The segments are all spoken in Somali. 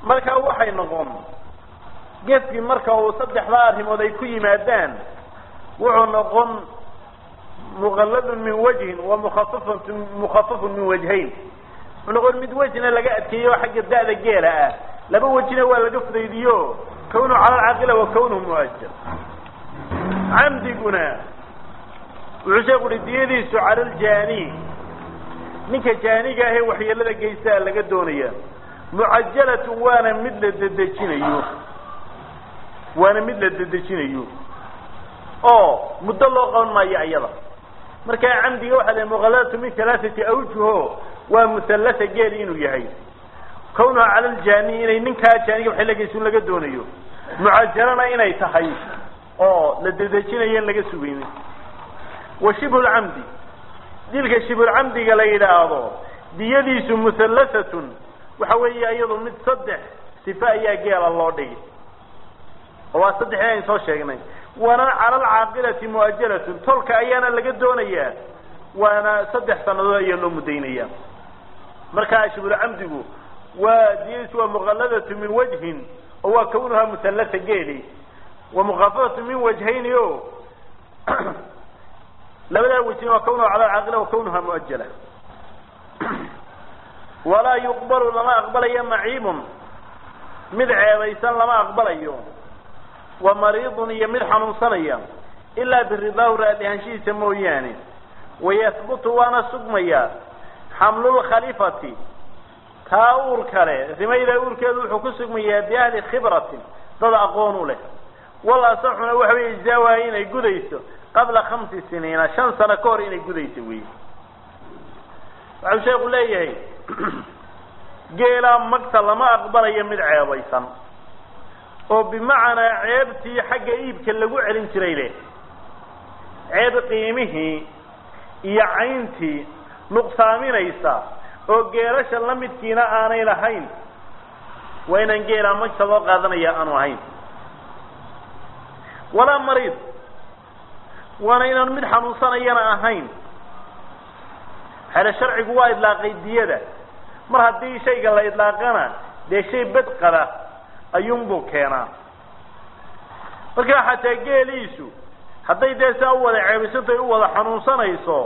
markaa waxay noqon gefkii marka uu saddexdaa arrimood ay ku yimaadaan wuxuu noqon muqalladun min wajhin wa mukhafafatu mukhafafun min wajhayn wuxuu noqon mid wejna laga adkeeyo xagga da'da geela ah laba wejina waa laga fudaydiyo kawnuhu cala alcaaqila wa kawnuhu muajal camdiguna wuxuu sheeku uhi diyadiisu cala aljaani ninka jaaniga ahee waxyeelada geystaa laga doonaya mucajalatun waana mid la dedejinayo waana mid la dedejinayo oo muddo loo qaban maayo iyada markaa camdiga waxaa la muqaladatu min halaaثati awjuho waa muhallasa geel inuu yahay kawnuha cala aljaani inay ninkaa jaaniga waxay lageysun laga doonayo mucajalana inay tahay oo la dedejinayo in laga sugaynin wa shibhu lcamdi dilka shibhulcamdiga la yidhaahdo diyadiisu muhallasatun waxa weeye iyadu mid saddex sife ayaa geela loo dhigi oo waa saddexii ayn soo sheegnay waana cala alcaaqilati muajalatun tolka ayaana laga doonayaa waana saddex sanadood ayaa loo mudaynaya markaa shibhulcamdigu waa diyadiisu waa muqalladatu min wajhin oo waa kawnuhaa muhallasa geeli wa mukhafafatu min wajhayni o labadaa wejin waa kawnuha cala alcaaqila wa kawnuha muajala walaa yuqbalu lama aqbalayo maciibun mid ceebaysan lama aqbalayo wa mariidun iyo mid xanuunsanaya ilaa biridaahu raadihaanshihiisa mooyaane wayahbutu waana sugmaya xamlulkhalifati taa uur kale rimayda uurkeedu wuxuu ku sugmayaa biahli khibratin dad aqoon u leh wal asaxuna waxa wey ijzaawaha inay gudayso qabla khamsi siniina shan sano ka hor inay gudayso wey waxau sheeku leeyahay geelaa magta lama aqbalayo mid ceebaysan oo bimacnaa ceebtii xagga iibka lagu celin jiray leh ceeb qiimihii iyo cayntii nuqsaaminaysa oo geelasha la midkiina aanay lahayn waa inaan geelaa magta loo qaadanaya aanu ahayn walaa mariid waana inaan mid xanuunsanayana ahayn xele sharcigu waa idlaaqay diyada mar haddii shayga la idlaaqana dee shay bed qada ayuunbuu keenaa markaa xataa geeliisu hadday dee saa u wada ceebisanto ay u wada xanuunsanayso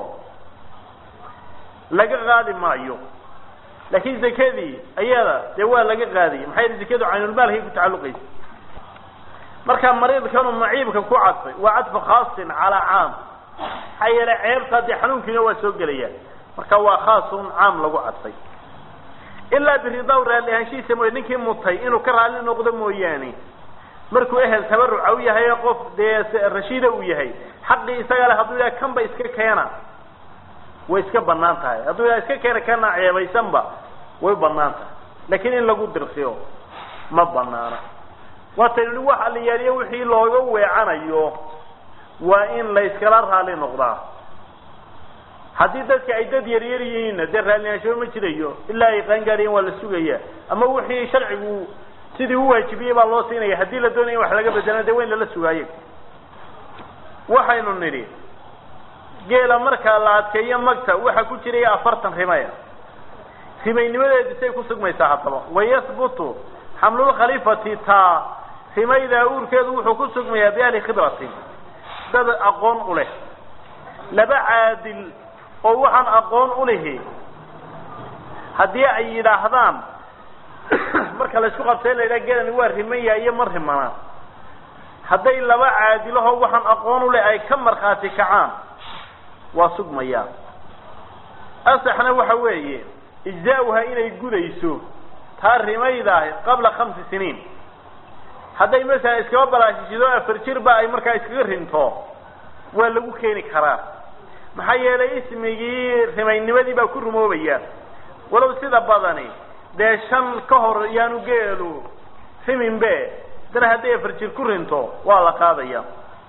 laga qaadi maayo laakiin zakadii ayada dee waa laga qaadiyay maxay yihi zakadu caynulmaalkay ku tacalluqaysa markaa mariidkanu maciibka ku cadfay waa cadfu khaasin calaa caam maxaa yeele ceebta dee xanuunkiina waa soo gelaya marka waa khaasun caam lagu cadfay ilaa biridaw raalli ahaanshihiisa mooye ninkii mutay inuu ka raalli noqdo mooyaane markuu ehel tabaruca u yahay ee qof dee rashiida uu yahay xaqii isaga le hadduu yidhaha kan ba iska keena way iska banaan tahay hadduu yidhaha iska keena kana ceebaysanba way banaan tahay laakiin in lagu dirsiyo ma banaana waataynu wax aliyaaliyo wixii looga weecanayo waa in la iskala raali noqdaa haddii dadka ay dad yaryar yihiinna dee raallinaanshaho ma jirayo ilaa ay qaangaadhayan waa la sugaya ama wixii sharcigu sidii u waajibiyey baa loo siinaya haddii la doonaya in wax laga bedelana dee waa in lala sugaayo waxaynu nidhi geela markaa la adkeeyo magta waxaa ku jiraya afartan rimaya rimaynimadeedu say ku sugmaysaa haddaba wayahbutu xamlulkhalifati taa rimaydaa uurkeedu wuxuu ku sugmayaa biahli khibratin dad aqoon u leh laba caadil oo waxaan aqoon u lihi haddii ay yidhaahdaan marka la isku qabtay la yidhaha gelani waa rimaya iyo ma rimana hadday laba caadilahoo waxaan aqoon u leh ay ka markhaati kacaan waa sugmayaa asaxna waxa weeye ijzaauha inay gudayso taa rimaydaah qabla khamsi siniin hadday masalan iskaba balaashishido afar jirba ay markaa iskaga rinto waa lagu keeni karaa maxaa yeelay ismigii rimaynimadii baa ku rumoobaya walow sida badani dee shan ka hor yaanu geelu riminbe dana hadday afar jir ku rinto waa la qaadaya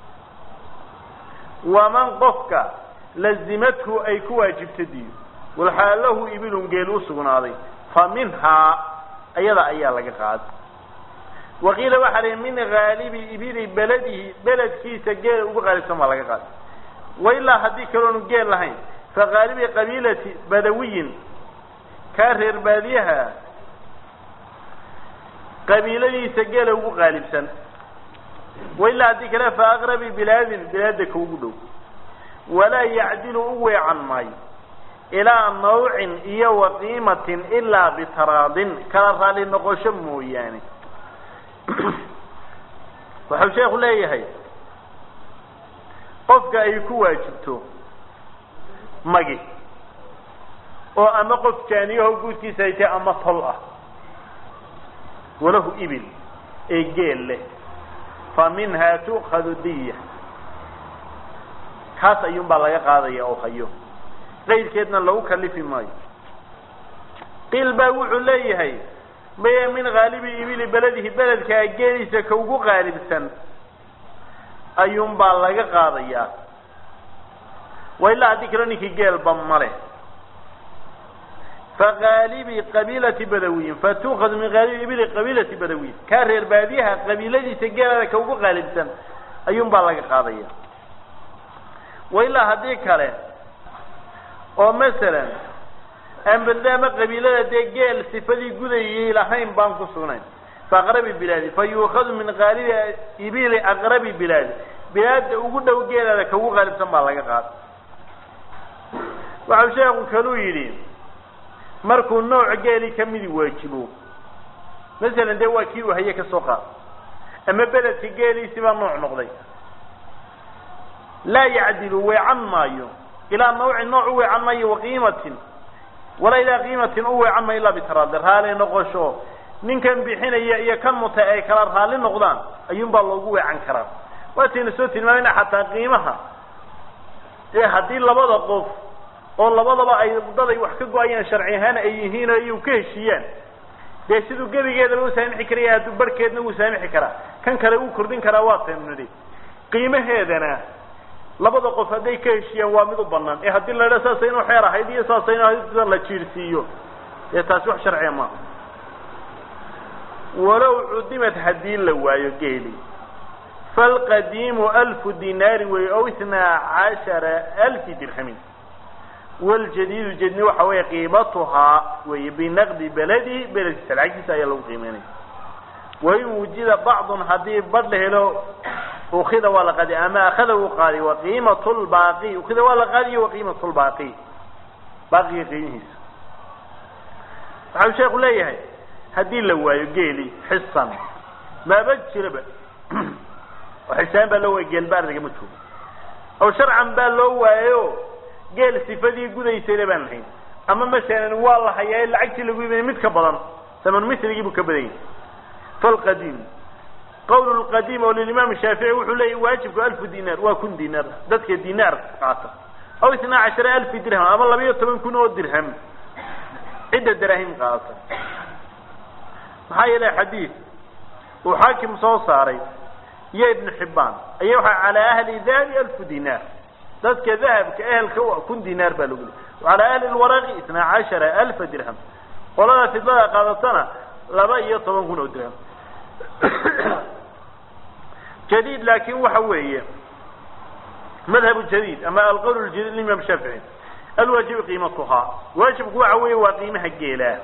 waman qofka lazimathu ay ku waajibta diyo walxaal lahu ibilun geel u sugnaaday fa minhaa ayada ayaa laga qaaday waqiila waxaa lihi min haalibi ibili beledihi beledkiisa geela ugu qaalibsan baa laga qaaday wailaa haddii kaloonu geel lahayn fa haalibi qabiilati badawiyin kaa reer baadiyaha qabiiladiisa geela ugu qaalibsan wailaa haddii kale fa aqrabi bilaadin bilaada ka ugu dhow walaa yacdilu u weecan maayo ilaa nawcin iyo wa qiimatin ilaa bitaraadin kala raali noqosho mooyaane waxau sheekhu leeyahay qofka ay ku waajibto magi oo ama qof jaaniyaho guudkiisa ay tahay ama tol ah walahu ibil ee geel leh fa minhaa tu'khadu diya kaas ayuun baa laga qaadaya oo hayo qaydkeedna lagu kalifi maayo qiil baa wuxuu leeyahay maya min haalibi ibili beledihi beledkaa geeliisa ka ugu qaalibsan ayuun baa laga qaadayaa wa ilaa haddii kalo ninkii geelba male faqaalibi qabiilati badawiyin fatuukhadu min haalibi ibili qabiilati badawiyin kaa reer baadiyaha qabiiladiisa geelada ka ugu qaalibsan ayuun baa laga qaadaya wa ilaa haddii kale oo masalan ambadaama qabiilada dee geel sifadii gudayay lahayn baan ku sugnayn faaqrabi bilaadi fa yuukhadu min qaalibi ibili aqrabi bilaadi bilaada ugu dhow geelada ka ugu qaalibsan baa laga qaada waxau sheekhu kaluu yidhi markuu nooc geeli kamidi waajibo masalan dee waa kii uu haye kasoo qaad ama beledka geeliisi baa nooc noqday laa yacdilu weecan maayo ilaa nawcin nooc u weecan maayo waqiimatin walaa ilaa qiimatin u weecan maayo ilaa bitaraadi raali noqosho ninkan bixinaya iyo kan mutay ay kala raali noqdaan ayuun baa loogu weecan karaa waatayna soo tilmaamayna xataa qiimaha ee haddii labada qof oo labadaba ay daday wax ka go-ayaan sharci ahaan ay yihiin oo iyu ka heshiiyaan dee siduu gebigeedaba u saamixi karaya hadduu barhkeedna wuu saamixi karaa kan kale uu kordhin karaa waa taynu nidhi qiimaheedana labada qof hadday ka heshiiyaan waa mid u banaan ee haddii la idha saasay inuu xeer ahayd iyo saasay inu ahayd la jiirsiiyo dee taasi wax sharciya maaha walow cudimad haddii la waayo geeli falqadiimu alfu dinaari wey ow itnaa cashara alfi dirhamin waljadiidu jedni waxa weeye qiimatuhaa wey binaqdi beledi beledkiisa lacagtiisa ayaa lagu qiimeynaya wain wujida bacdun haddii badh la helo ukida waa la qaadi ama akada uu qaadi waqiimat lbaaqi ukida waa la qaadiyo waqiimat lbaaqi baaqiga qiimihiisa waxau sheeku leeyahay haddii la waayo geeli xisan maaba jiraba oo xisaan baa loo waaya geelba ardagama joogo aw sharcan baa loo waayo geel sifadii gudaysayna baan lahayn ama masalan waa la hayaa lacagtii lagu iibinay mid ka badan saman misligii buu ka badan yahay falqadiim qawl lqadiim oo lilimaam shaafici wuxuu leeyahy waajibku alfu dinaar waa kun dinaar dadka dinaar qaata aw itnaa cashara alfi dirham ama laba iyo toban kun oo dirham cidda daraahim qaata maxaa yeelay xadiid uu xaakim soo saaray iyo ibnu xibbaan aya waxaa calaa ahli dahabi alfu dinaar dadka dahabka ehelka u kun dinaar baa lagu leey calaa ahli lwaraqi itnaa cashara alfa dirham qolada fidlada qaadatana laba iyo toban kun oo dirham jadid laakin waxa weeye madhabu jadid ama alqowl jadid imam shaafici alwaajibu qiimatuhaa waajibku waxa weeye waa qiimaha geelaa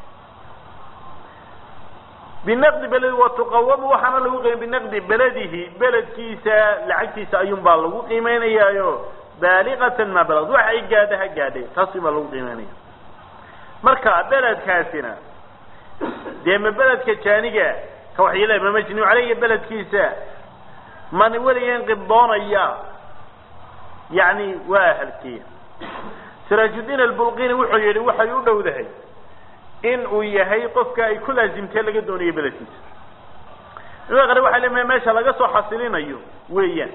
binaqdi beledi wa tuqawamu waxaana lagu qiimay binaqdi beledihi beledkiisa lacagtiisa ayuun baa lagu qiimeynayaayo baaliqatan maa balad wax ay gaadha ha gaadhay taasi baa lagu qiimeynaya marka beledkaasina dee ma beledka jaaniga ka waxyeelay ma majnuu caleyga beledkiisa man weligan qibdoonaya yani waa ahalkiya siraajudiin albulqini wuxuu yihi waxay u dhowdahay in uu yahay qofka ay ku laazimtee laga doonayo beledkiisa ima qare waxay leeyahay meesha laga soo xasilinayo weeyaan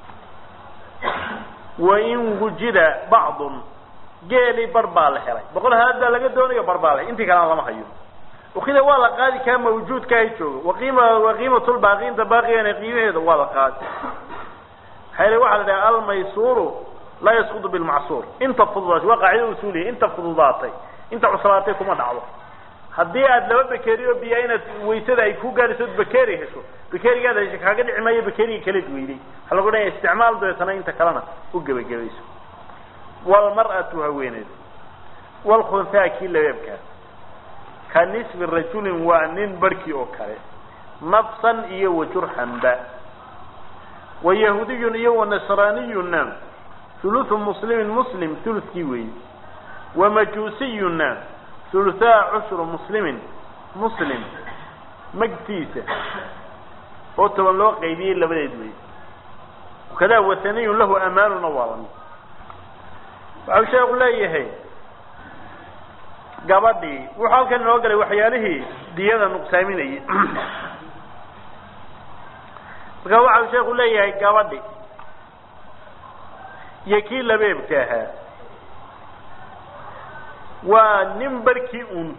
wain wujida bacdun geeli bar baa la helay boqol halaad baa laga doonayo bar baa la intii kalena lama hayo ukida waa la qaadi kaa mawjuudka ay joogo waqiima waqiimatulbaaqi inta baaqigana qiimaheeda waa la qaadi maxaa yele waxa la dhaha almaysuuru laa yasqudu bilmacsuur inta fududaatay waa qaacida usuuliya inta fududaatay inta cuslaatay kuma dhacdo haddii aad laba bakeri oo biyaa inaad waysada ay ku gaadhayso od bakeri hesho bakerigaad hesho kaaga dhici maayo bakeriga kaleed weyday waxaa lagu dhaya isticmaal dabeetana inta kalena u gebagabayso walmar'atu haweeneed walkhunhaa kii labeebkaa ka nisfi rajulin waa nin barhkii oo kale nafsan iyo wajurxanba wa yahudiyun iyo wa nasraaniyunna huluhu muslimin muslim hulukii weeye wa majuusiyunna huluhaa cushru muslimin muslim magtiisa oo toban loo qaybiyey labadeed wey kadaa wataniyun lahu amaanuna waa lamid waxau sheeku leeyahay gabadhii wuxuu halkan inoo galay waxyaalihii diyada nuqsaaminayay marka waxau sheeku leeyahay gabadhi iyo kii labeebka ahaa waa nin barkii un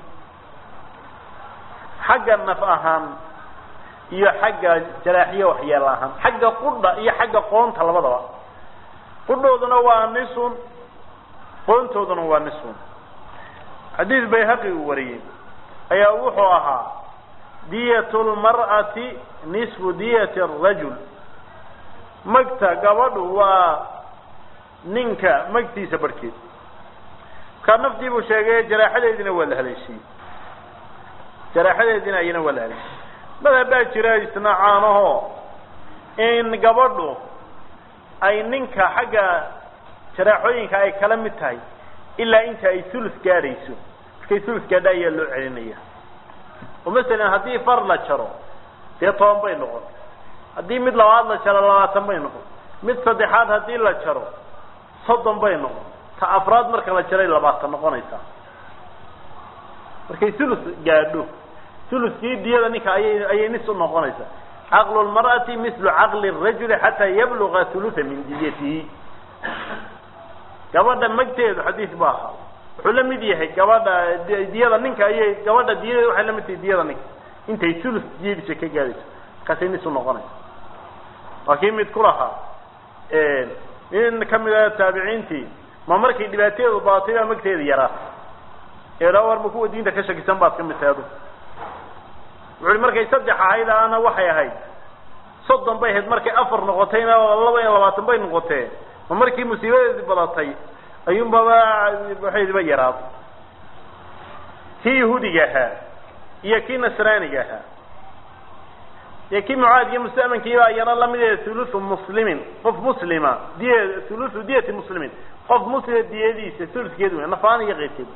xagga naf ahaan iyo xagga jaraaxiye waxyeelo ahaan xagga qudha iyo xagga qoonta labadaba qudhooduna waa nisun qoontooduna waa nisun xadiis bayhaqi uu wariyey ayaa wuxuu ahaa diyat lmar'ati nisfu diyati arajul magta gabadhu waa ninka magtiisa barhkeed markaa naftii buu sheegay jaraaxadeediina waa la haleeshiyey jaraaxadeediina ayana waa la haleeshiyey madhab baa jira isna caanaho in gabadhu ay ninka xagga jaraaxooyinka ay kala mid tahay ilaa inta ay hulus gaadhayso markay hulus gaadha ayaa loo celinaya oo masalan haddii far la jaro dee toban bay noqon haddii mid labaad la jaro labaatan bay noqon mid saddexaad haddii la jaro soddon bay noqon ta afraad marka la jaray labaatan noqonaysaa markay hulus gaadho huluskii diyada ninka ayay ayay nis u noqonaysaa caqlu lmar'ati mislu caqli rajuli xataa yabluga hulusa min diyatihi gabadha magteedu xadiis ba ahaa wuxuu la mid yahay gabadha diyada ninka ayay gabadha diyadeeda waxay la mid tahay diyada ninka intay hulus diyadiisa ka gaadayso markaasay nis u noqonaysa waa kii mid ku lahaa nin kamid a taabiciintii ma markay dhibaateedu baatay baa magteeda yaraa eela warba kuwa diinta ka shakisan baad ka mid tahay adu wuxuui markay saddex ahayd ana waxay ahayd soddon bay ahayd markay afar noqotayna laba iyo labaatan bay noqotee ma markii musiibadeedii badatay ayuunbaba waxaydiba yaraaday kii yahuudiga ahaa iyo kii nasraaniga ahaa iyo kii mucaad iyo musta'mankiiba ayana lamid thuluthu muslimin qof muslima diy thuluthu diyati muslimin qof muslima diyadiisa thuluskeed wey nafaan iyo keyrkeed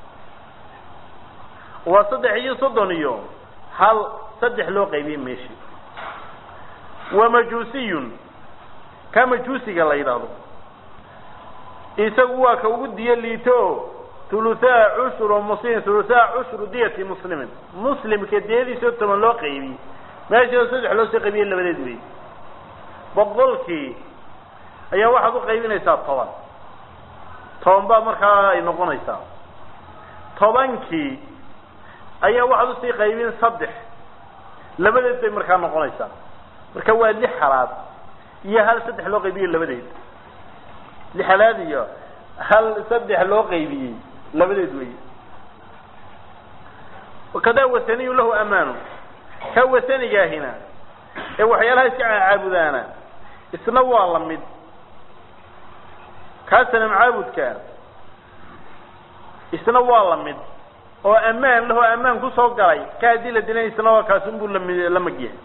waa saddex iyo soddon iyo hal saddex loo qaybiyey meeshi wa majuusiyun ka majuusiga la yidhaahdo isagu waa ka ugu diyo liito thuluthaa cushru muslimin thuluthaa cushru diyati muslimin muslimka diyadiisao toban loo qaybiyey meeshao saddex loo soo qaybiyey labadeed wey boqolkii ayaa waxaad u qaybinaysaa toban toban baa markaa ay noqonaysaa tobankii ayaa waxaad usii qaybin saddex labadeed bay markaa noqonaysaa marka waa lix halaad iyo hal saddex loo qaybiyey labadeed lix halaad iyo hal saddex loo qaybiyey labadeed wey wakadaa wasaniyu lahu amaanu ka wasanigaahina ee waxyaalaha iska caabudaana isna waa la mid kaa sanam caabudka isna waa la mid oo ammaan lahoo ammaan kusoo galay ka haddii la dilan isna waa kaasunbuu lami la magyahay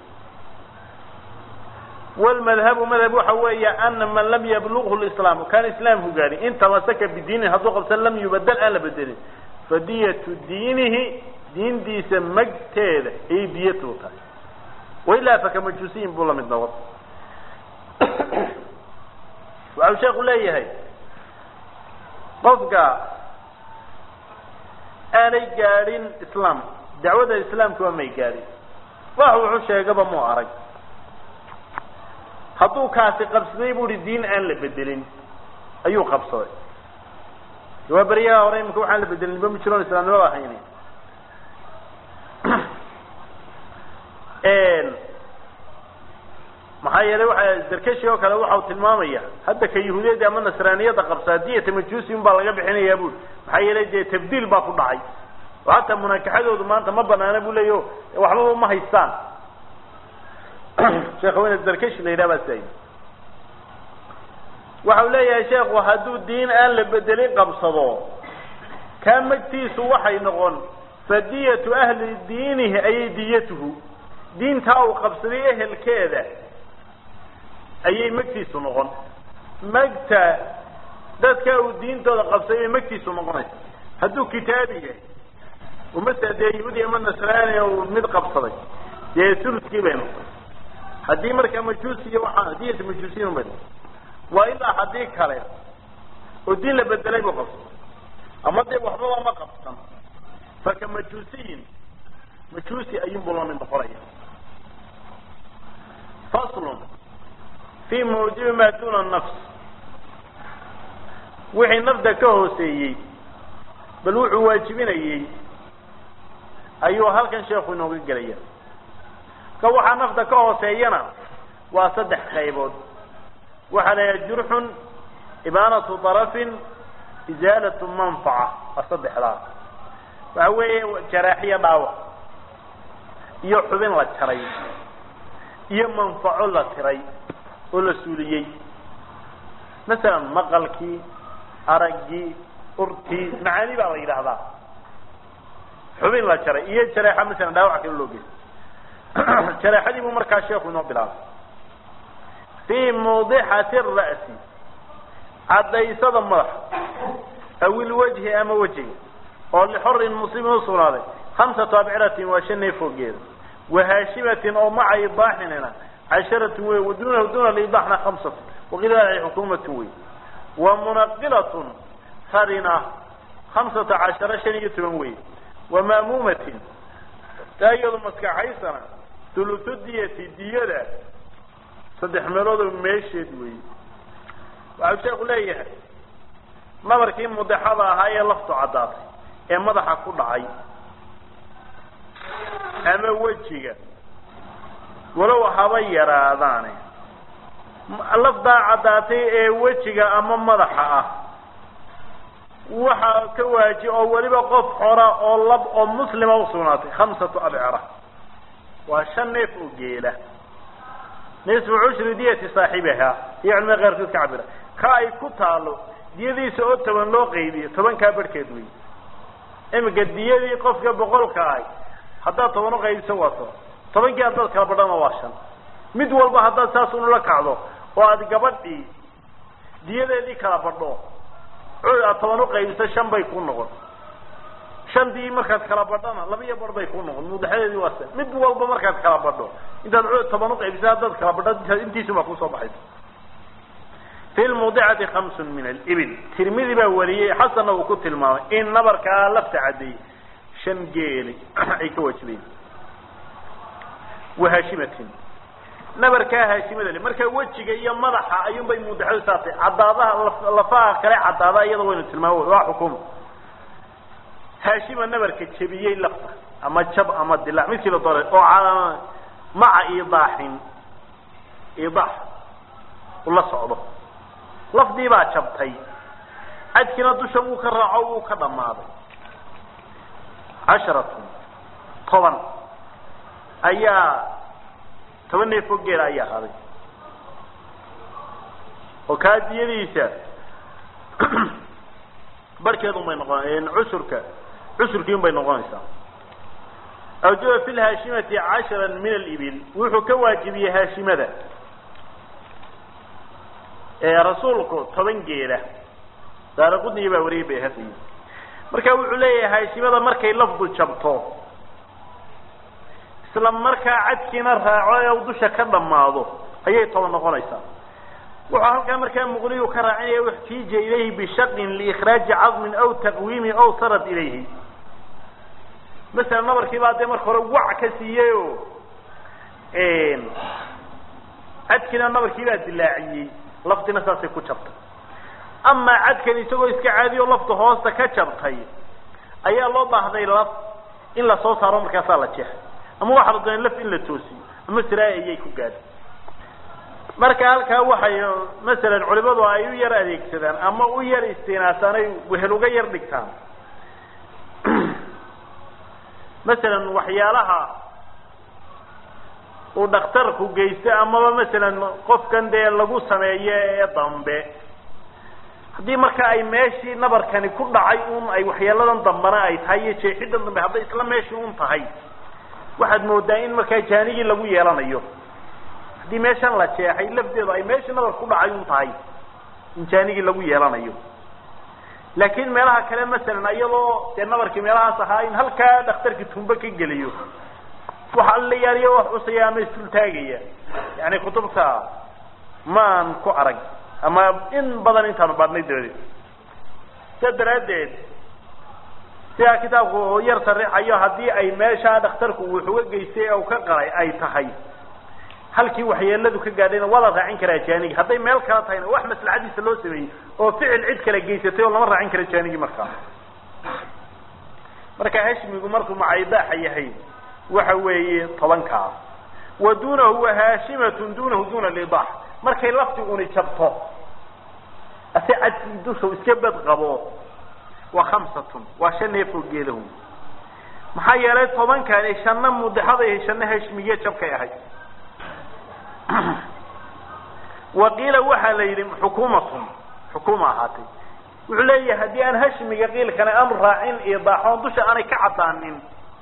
wlmadhabu madhab waxa weeya ana man lam yablughu lislaam kaan islaamku gaadhin in tamasaka bidiinin hadduu qabsan lam yubadel aan la bedelin fadiyatu diinihi diintiisa magteeda ayay diyatu tahay wailaa fakamajuusiyin buu lamid noqon waxau sheeku leeyahay qofka aanay gaadhin islaam dacwada islaamka waa may gaadhin wax wuxuu sheegaba muu arag hadduu kaasi qabsaday bu uhi diin aan la bedelin ayuu qabsaday waa beryaha hore imika waxaan la bedelin ba ma jiroon islaamnimada ahayni maxaa yeelay waxa darkashi oo kale waxau tilmaamaya hadda ka yahuudiyadda ama nasraaniyadda qabsaa diyata majuusi un baa laga bixinayaa bui maxaa yeelay dee tabdiil baa ku dhacay oo hataa munaakaxadoodu maanta ma banaana bu leeyo waxbaba ma haystaan sheekhawen darkashi la yidhaha baa sa waxau leeyahay sheekhu hadduu diin aan la bedelin qabsado kaa magtiisu waxay noqon fadiyatu ahli diinihi ayay diyatuhu diintaa uu qabsaday ehelkeeda ayay magtiisu noqon magta dadka uu diintooda qabsaday magtiisu noqonaysa hadduu kitaabi yahay umasa dee yahuudi ama nasraani uu mid qabsaday dee suluskii bay noqon haddii markaa majuusi iyo waxaa diyata majuusiyin bay noqon waa ilaa haddii kale oo diin la bedelay buu qabsaday ama dee waxbaba ma qabsan faka majuusiyin majuusi ayuunbuu la mid noqonaya faslun fi mawjibi maa duna nafs wixii nafda ka hooseeyey bal wuxuu waajibinayey ayuu halkan sheekhu inooga gelaya ka waxaa nafda ka hooseeyana waa saddex qaybood waxaa la yaha jurxun ibaanatu darafin isaalatu manfaca waa saddexdaa waxa weeye jaraaxiyo dhaawac iyo xubin la jaray iyo manfaco la tiray oo la suuliyey masalan maqalkii araggii urtii macaani baa la yidhaahdaa xubin la jaray iyo jareexa masalan dhaawac kale loo geyay jareexadii buu markaa sheeku inoo bilaabay fii mawdixati ra'si caddaysada madaxa aw ilwajhi ama wejiga oo lixorin muslimin usugnaaday hamsatu abciratin waa shan neef foogeeda wahaashimatin oo maca idaaxinina casharatun wey wadunahu duna lidaaxna hamsatun waqilaai xukuumatun wey wa munaqilatun harina hamsata cashara shan iyo toban wey wa maamuumatin taa iyadu maskaxaysana thuluthu diyati diyada saddex meeloodoo meesheed wey waxau sheeku leeyahay nabarkii mudexada ahaa ee laftu caddaatay ee madaxa ku dhacay ama wejiga walow haba yaraadaane lafdaa caddaatay ee wejiga ama madaxa ah waxaa ka waaji oo weliba qof xora oo lab oo muslima usugnaatay khamsatu abcira waa shan neef oo geela nisfu cushri diyati saaxibihaa iyo culimada qaarkood ka cabira ka ay ku taalo diyadiisa oo toban loo qaydiyo tobankaa barhkeed wey imika diyadii qofka boqolka ahay haddaad toban uqaydiso waa toban tobankii haddaad kala badhana waa shan mid walba haddaad saas unula kacdo oo aad gabadhii diyadeedii kala badho aad toban uqaydiso shan bay ku noqon shantii markaad kala badhana laba iyo bar bay ku noqon mudaxadeedii waa san mid walba markaad kala badho intaad cod toban uqaybisa haddaad kala badho intiisuba kusoo baxaysa fi lmawdicati hamsun min alibil tirmidi baa wariyey xasanna uu ku tilmaamay in nabarkaa lafta caddeeyey shan geeli ay ka waajibayen wahaashimatin nabarkaa haashimada le marka wejiga iyo madaxa ayuunbay mudaxadu saatay caddaadaha lafaha kale caddaada iyada waynu tilmaamo waa xukuma haashima nabarka jebiyey lafta ama jab ama dilaac midkii la doonay oo maca idaaxin idaax ula socdo lafdii baa jabtay cadkina dusha wuu ka raaco wuu ka dhammaaday casharatun toban ayaa toban neefoo geela ayaa haday oo kaa diyadiisa barhkeedun bay noqon cusurka cusurkii un bay noqonaysaa awjaba fi lhaashimati cashara min alibil wuxuu ka waajibiyey haashimada rasuulku toban geela daaraqudniya baa wariyay bayhaqi marka wuxuu leeyahay haashimada markay lafdu jabto isla markaa cadkiina raaco ee dusha ka dhammaado ayay toban noqonaysaa wuxuu halkaa markaa muqniyu ka raacinaya uxtiija ilayhi bishaqin liikhraaji cadmin aw taqwiimi aw sarad ilayhi masalan nabarkii baa dee marka hore wac ka siiyey o cadkiina nabarkii baa dilaaciyey laftina saasay ku jabtay amaa cadkan isagoo iska caadiyo lafta hoosta ka jabtay ayaa loo baahday laf in lasoo saaro markaasaa la jeexay ama waxaa la doonay laf in la toosiyo ama siraay ayay ku gaadhay marka halkaa waxay masalan culimadu ay u yar adeegsadaan ama u yar istinaasaan ay wehel uga yar dhigtaan masalan waxyaalaha uu dhakhtarku geysto amaba masalan qofkan dee lagu sameeyo ee dambe haddii marka ay meeshii nabarkani ku dhacay un ay waxyeeladan dambana ay tahay iyo jeexidan dambe hadday isla meeshii un tahay waxaad moodaa in markaa jaanigii lagu yeelanayo haddii meeshan la jeexay lafdeedu ay meeshii nabar ku dhacay un tahay in jaanigii lagu yeelanayo laakiin meelaha kale masalan iyadoo dee nabarkii meelahaas ahaa in halkaa dhakhtarkii tumbe ka geliyo waxa la yaaliyo wax cusaya ama isdultaagaya yani kutubta maan ku arag ama in badan intaanu baadhnay dabadeed sidaa daraaddeed sidaa kitaabku yar sarixayo haddii ay meeshaa dhakhtarku uu xuga geystay ee uu ka qalay ay tahay halkii waxyeeladu ka gaadhayna waa la raacin karaa jaanigi hadday meel kala tahayna wax maslaxadiisa loo sameeyey oo ficil cid kala geysatay oo lama raacin karo jaanigi markaa marka hashmigu markuu macaybaaxa yahay waxa weeye tobankaa wa duunahu wa haashimatun duunahu duna lidaax markay lafti uni jabto ase cadkii dusha iska bad qabo waa khamsatun waa shan neefoo geelahu maxaa yeelay tobankani shanna mudaxaday shanna hashmiye jabkay ahayd waqiila waxaa la yidhi xukuumatun xukuuma ahaatay wuxuu leeyahay haddii aan hashmiga qiilkana aanu raacin idaaxoon dusha aanay ka caddaanin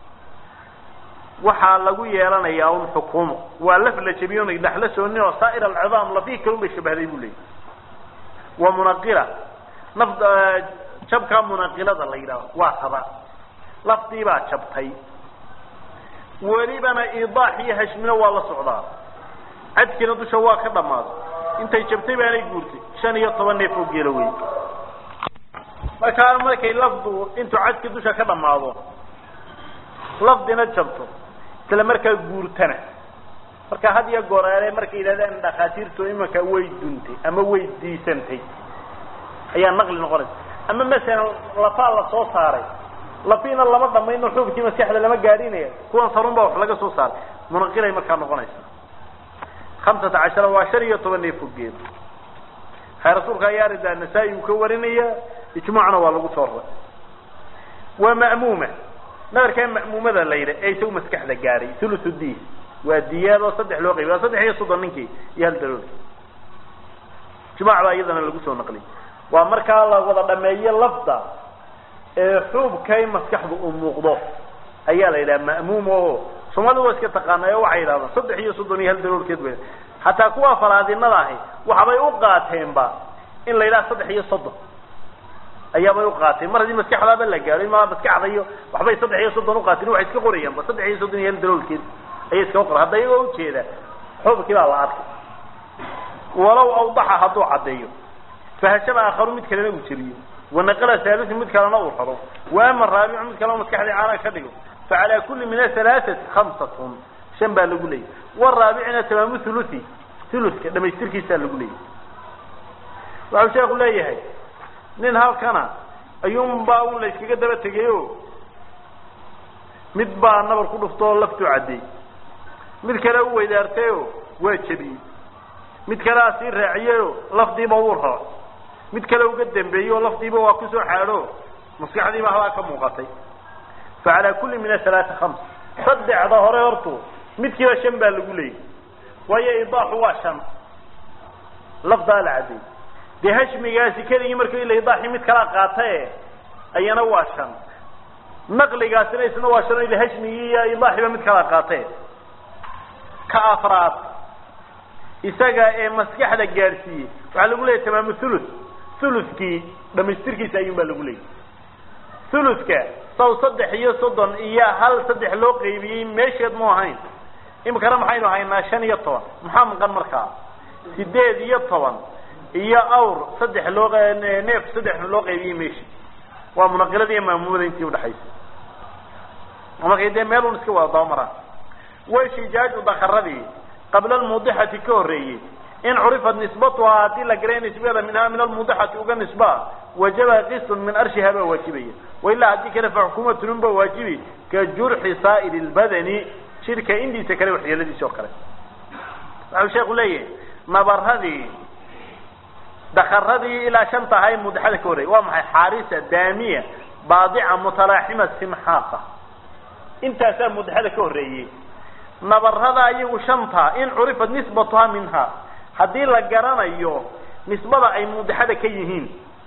waxaa lagu yeelanayaa un xukuumo waa laf la jabiyo onay dhaxla soonin oo saa'ir alcidaam lafihi kalun bay shabahday buu leeyahy wa munaqila naf jabkaa munaqilada la yidhahdo waa taba lafdii baa jabtay welibana idaax iyo hashmina waa la socdaa cadkiina dusha waa ka dhammaaday intay jabtay baanay guurtay shan iyo toban neef oo geelo wey markaa markay lafdu intuu cadki dusha ka dhammaado lafdina jabto isla markaa guurtana marka had iyo goreere markay yidhahdaan dhakhaatiirtu imanka way duntay ama way diisantay ayaa naqli noqonaysa ama masalan lafaa la soo saaray lafiina lama dhamayno xuubkii maskaxda lama gaadhinaya kuwan sarun baa wax laga soo saaray munaqilay markaa noqonaysa hamsata cashara waa shan iyo toban neef fogeed hay rasuulka ayaa aridaa nasaa-i uu ka warinaya ijmaacna waa lagu soo raray waa ma'muuma nabarkaa ma'muumada la yidha ee isagu maskaxda gaadhay thuluthu d waa diyaadoo saddex loo qaybiy waa saddex iyo soddon ninkii iyo hal dalool ijmac baa iyadana lagu soo naqliyay waa markaa la wada dhameeyo lafda ee xuubkay maskaxdu u muuqdo ayaa la yidhaha ma'muum oo soomaalida waa iska taqaanay oo waxay yidhahdaan saddex iyo soddon iyo hal daloolkeed bay hataa kuwa faraadinada ahi waxbay u qaateenba in la yidhaha saddex iyo soddon ayaabay u qaateen mar haddii maskaxdaaba la gaadho ma maskaxda iyo waxbay saddex iyo soddon uqaateen waxay iska qorayaanba saddex iyo soddon iyo hal daloolkeed ayay iskaga qoran hadda iyagoo ujeeda xuubkii baa la arkay walow awdaxa hadduu caddeeyo fahashaba aakharu mid kalena uu jebiyo wanaqala saalisu mid kalena uu raro waama raabicu mid kalena maskaxdii caana ka dhigo facalaa kulli min ahalaaثati khamsatun shan baa lagu leeyay waraabicina tamaamu thuluthi thuluthka dhamaystirkiisaa lagu leeyay waxau sheeku leeyahay nin halkana ayuunbaa un la yskaga daba tegayo mid baa nabar ku dhuftoo laftuu caddeey mid kale u weydaartayo waa jebiyey mid kalea sii raaciyeyo lafdiiba wuu raro mid kale uga dambeeyo lafdiiba waa kusoo xaadho maskaxdiiba halaa ka muuqatay facalaa kulli min athalaata khams saddexda hore hortu midkiiba shan baa lagu leeyay waayo idaaxu waa shan lafdaa la caddeey dee hashmigaasi keligii markii ila idaaxii mid kala qaatae ayana waa shan naqligaasina isna waa shan ila hashmigii iyo idaaxiiba mid kala qaatae ka afraad isaga ee maskaxda gaadhsiiyey waxaa lagu leeyahy tamaamu thuluth thuluthkii dhamaystirkiisa ayuun baa lagu leeyay thuluthka saw saddex iyo soddon iyo hal saddex loo qaybiyey meesheed mu ahayn imikana maxaynu haynaa shan iyo toban maxaa maqan markaa sideed iyo toban iyo awr saddex loo neef saddex loo qaybiyey meeshi waa munaqilada iyo maamumada intii udhaxaysa markay dee meel un iska wada dabamaraan washijaaju dakaradii qabla almudixati ka horreeyey in curifat nisbatuhaa haddii la garay nisbada minhaa min almudixati uga nisbaa wajaba qistun min arshiha baa waajibaya wailaa haddii kale fa xukuumatun ba waajibi ka jurxi saa'iri lbadani jirka indiisa kale waxyeeladiisi oo kale waxau sheeku leeyahay nabaradii dakaradii ilaa shanta ahaa ee mudixada ka horreeyay waa maxay xaarisa daamiya baadica mutalaaxima simxaaqa intaasaa mudixada ka horreeyey nabarada iyagu shanta in curifat nisbatuhaa minha haddii la garanayo nisbada ay mudixada ka yihiin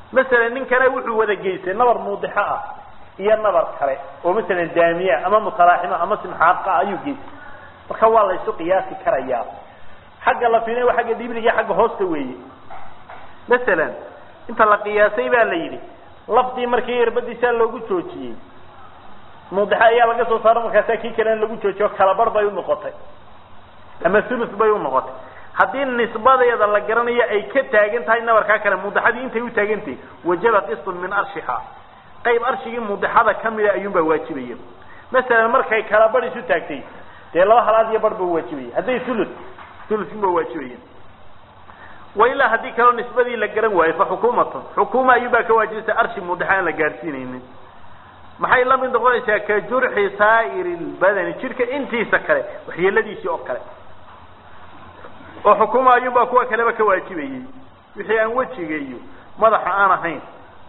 masalan ninkana wuxuu wada geystay nabar muudixo ah iyo nabar kale oo masalan daamiya ama mutalaaxima ama simxaaqa ayuu geystay marka waa la isu qiyaasi karayaa xagga la fiinayo xagga dhibliga xagga hoosta weeye masalan inta la qiyaasay baa la yidhi lafdii markii irbadiisaa loogu joojiyey muudixa ayaa laga soo saaro markaasaa kii kalena lagu joojiyo kalabar bay unoqotay ama thuluth bay unoqotay haddii nisbadeeda la garanayo ay ka taagan tahay nabarkaa kale muudixadii intay u taagantahay wajaba qistun min arshiha qayb arshigii muudixada kamida ayuunbaa waajibaya masalan markay kalabar isu taagtay dee laba halaad iyo bar ba waajibaya hadday thuluth thuluthunba waajibaya wa ilaa haddii kaleo nisbadii la garan waayo fa xukuumatun xukuuma ayuunbaa ka waajibaysa arshi muudixa aan la gaadhsiinaynin maxay la mid noqonaysaa ka jurxi saa'iri lbadani jidhka intiisa kale waxyeeladiisii oo kale oo xukuma ayuunbaa kuwa kaleba ka waajibayey wixii aan wejiga iyo madaxa aan ahayn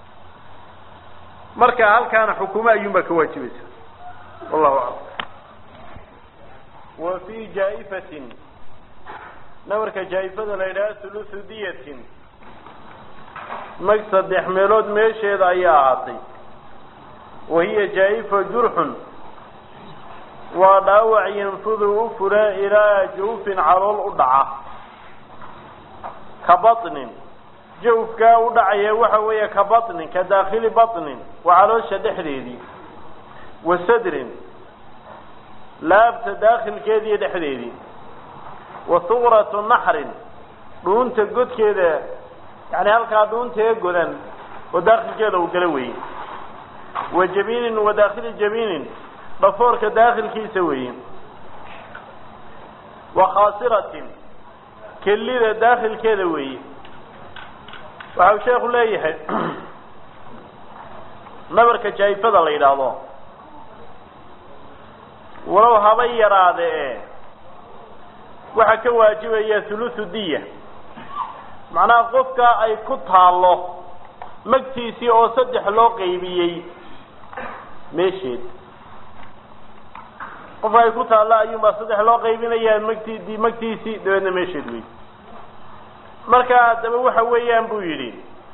marka halkaana xukuma ayuunbaa ka waajibaysa wallahu aclam wa fi jaa'ifatin nabarka jaa'ifada la yidhaha thuluthu diyatin mag saddex meelood meesheeda ayaa ahaatay wahiya jaa'ifa jurxun waa dhaawac yanfudu u fura ilaa jawfin calool u dhaca ka baطnin jawfkaa u dhacaya waxa weeye ka baطnin ka daakhili baطnin waa caloosha dhexdeedii wa sadrin laabta daakhilkeediiyo dhexdeedii wa huqratu naxrin dhuunta godkeeda yani halkaa dhuuntaee godan oo daakhilkeeda uu gala weye wa jabinin wa daakhili jabinin dhafoorka daakhilkiisa weeye wa khaasiratin kelida daakhilkeeda weeye waxa uu sheekhu leeyahay nabarka jaayifada la yidhaahdo walow haba yaraade e waxaa ka waajibaya thuluthu diya macnaha qofka ay ku taallo magtiisii oo saddex loo qaybiyey meesheed qofka ay ku taallo ayuunbaa saddex loo qaybinayaa magti magtiisii dabeedna meesheed wey marka haddaba waxa weeyaan buu yidhi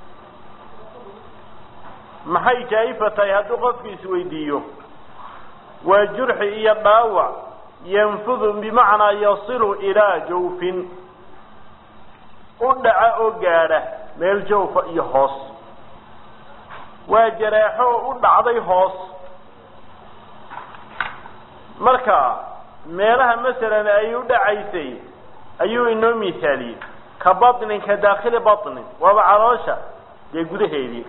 maxay jaa'ifa tahay hadduu qofku isweydiiyo waa jurxi iyo dhaawac yanfudu bimacnaa yasilu ilaa jawfin u dhaca oo gaadha meel jawfa iyo hoos waa jaraaxo oo u dhacday hoos marka meelaha masalan ay u dhacaysay ayuu inoo misaaliyey ka baطnin ka daakhili baطnin waaba caloosha dee gudaheedii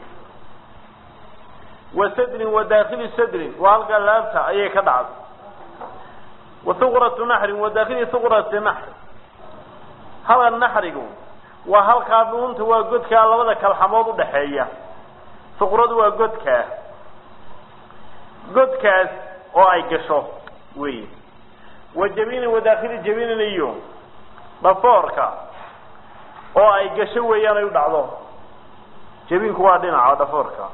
wa sadrin wa daakhili sadrin waa halkaa laabta ayay ka dhacday wa huqratu naxrin wa daakhili huqrati naxr hala naxrigu waa halkaa dhuunta waa godkaa labada kalxamood udhaxeeya huqradu waa godkaa godkaas oo ay gasho wey wa jabinin wa daakhili jabinin iyo dhafoorka oo ay gasho weeyaan ay u dhacdo jabinku waa dhinaca dhafoorka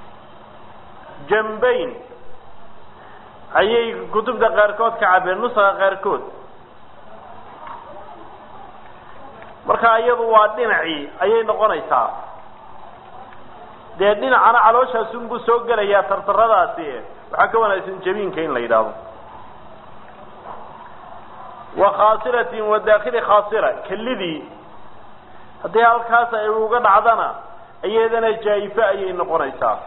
jambayn ayay kutubta qaarkood ka cabeen nuska qaarkood marka iyadu waa dhinacii ayay noqonaysaa dee dhinacana calooshaasunbuu soo gelayaa tartaradaasi waxaa ka wanaagsan jabiinka in la yidhaahdo wa khaasiratin wa daakhili khaasira kelidii haddii halkaas ay uga dhacdana iyadana jaa'ife ayay noqonaysaa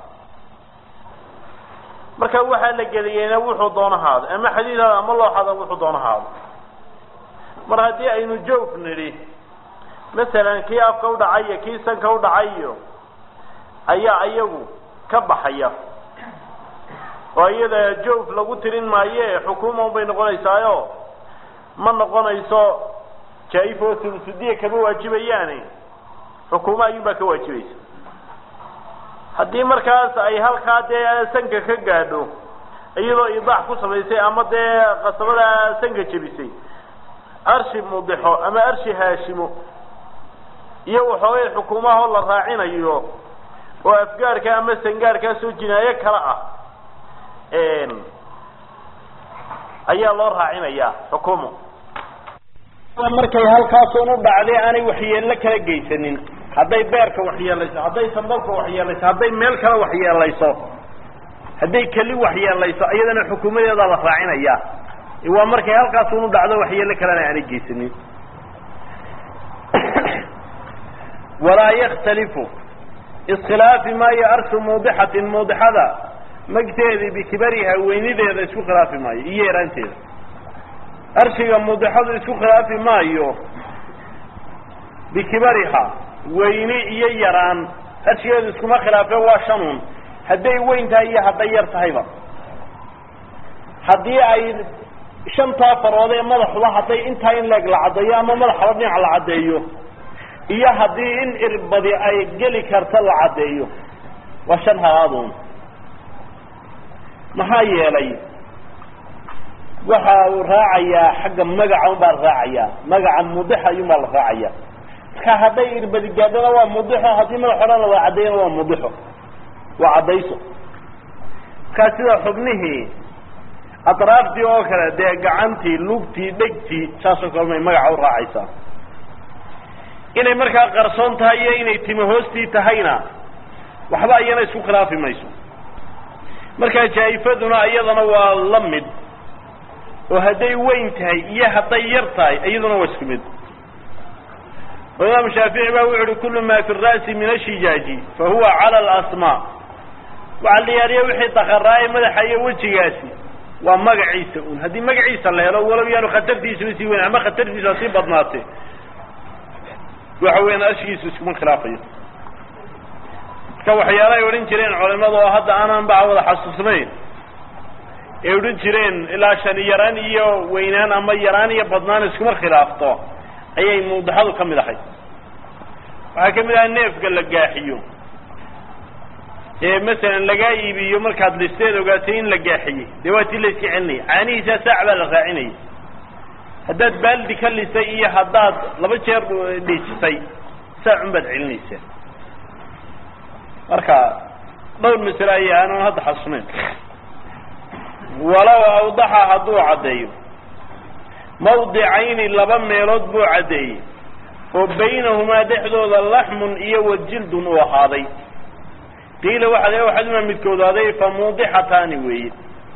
marka waxaa la geliyeyna wuxuu doona haado ama xadiidhaada ama looxada wuxuu doona haado mar haddii aynu joof nidhi masalan kii afka u dhacay iyo kii sanka u dhacay iyo ayaa iyagu ka baxaya oo iyada joof lagu tirin maaye xukuuma unbay noqonaysaayo ma noqonayso jaa-if oo sulusudiya kama waajibayaani xukuuma ayuunbaa ka waajibaysa haddii markaas ay halkaa dee sanka ka gaadho iyadoo idaax ku samaysay ama dee qasabada sanka jebisay arshi mudixo ama arshi haashimo iyo waxoogay xukuumahoo la raacinayo oo afgaarka ama sangaarkaasoo jinaayo kale ah ayaa loo raacinayaa xukuumo markay halkaasun u dhacday aanay waxyeello kala geysanin hadday beerka waxyeelayso hadday sandalka waxyeelayso hadday meel kale waxyeelayso hadday keli waxyeelayso iyadana xukuumadeedaa la raacinaya waa markay halkaas unu dhacdo waxyeelo kalena aanay geysanin walaa yakhtalifu iskhilaafi maayo arshu muudixatin muudixada magteedii bikibariha weynideeda isku khilaafi maayo iyo yaraanteeda arshiga muudixadu isku khilaafi maayo bikibariha weyni iyo yaraan arshigeedu iskuma khilaafe waa shanun hadday weyn tahay iyo hadday yar tahayba haddii ay shantaa farood ee madaxuba hadday intaa in leeg la caddeeyo ama madaxaba dhinac la caddeeyo iyo haddii in irbadi ay geli karta la caddeeyo waa shan halaadun maxaa yeelay waxa uu raacayaa xagga magaca un baa la raacayaa magaca mudixa ayuun baa la raacaya marka hadday irbadi gaadhana waa mudixo haddii madax odhan la caddeeyana waa mudixo waa caddayso markaa sida xubnihii atraaftii oo kale dee gacantii lugtii dhegtii saasoo kale may magaca u raacaysaa inay markaa qarsoon tahay iyo inay timo hoostii tahayna waxba iyana isku khilaafi mayso markaa jaa-ifaduna iyadana waa la mid oo hadday weyn tahay iyo hadday yar tahay iyaduna waa isku mid oo imaam shaafici ba wuxu uhi kullu ma fi ra'si min ashijaaji fa huwa cala alasmaa waxaa la yaariya wixii daqaraaye madaxa iyo wejigaasi waa magaciisa un haddii magaciisa la helo walow yaanu khatartiisuna sii weyn ama khatartiisa sii badnaate waxa weeyaan ashigiisu iskuma khilaafayo marka waxyaala ay odhan jireen culimadu oo hadda aanan baa wada xasuusnayn ay odhan jireen ilaa shani yaraan iyo weynaan ama yaraan iyo badnaan iskuma khilaafto ayay muudixadu ka mid ahay waxaa ka mid aha neefka la gaaxiyo ee masalan lagaa iibiyo markaad listeed ogaatay in la gaaxiyey dee waa tii la iska celinaya caanihiisaa saac baa la raacinaya haddaad baaldi ka lisay iyo haddaad laba jeer dhiijisay saacun baad celinaysaa marka dhowr masale aya aanan hadda xasuusnayn walow awdaxa hadduu caddeeyo mawdicayni laba meelood buu caddeeyey oo baynahumaa dhexdooda laxmun iyo wajildun uu ahaaday qiila waxaa le waxaduma midkoodaaday fa muudixataani weeye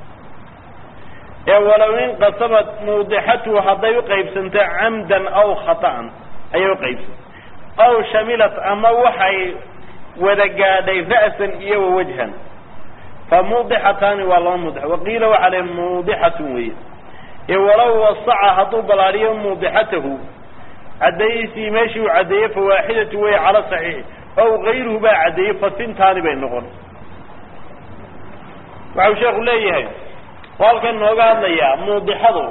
ee walow inqasabat muudixatuhu hadday uqaybsanto camdan aw khata'an ayay uqaybsantay aw shamilat ama waxay wada gaadhay ra'san iyo wawajhan fa muudixataani waa laba muudix waqiila waxaa le muudixatun weeye ee walow wasaca hadduu balaadhiyo muudixatahu caddeeyiisii meeshii uu caddeeyey fa waaxidatu wey cala saxiix ow gayruhu baa caddeeyey fasintaani bay noqon waxau sheekhu leeyahay oo halkan nooga hadlayaa muudixadu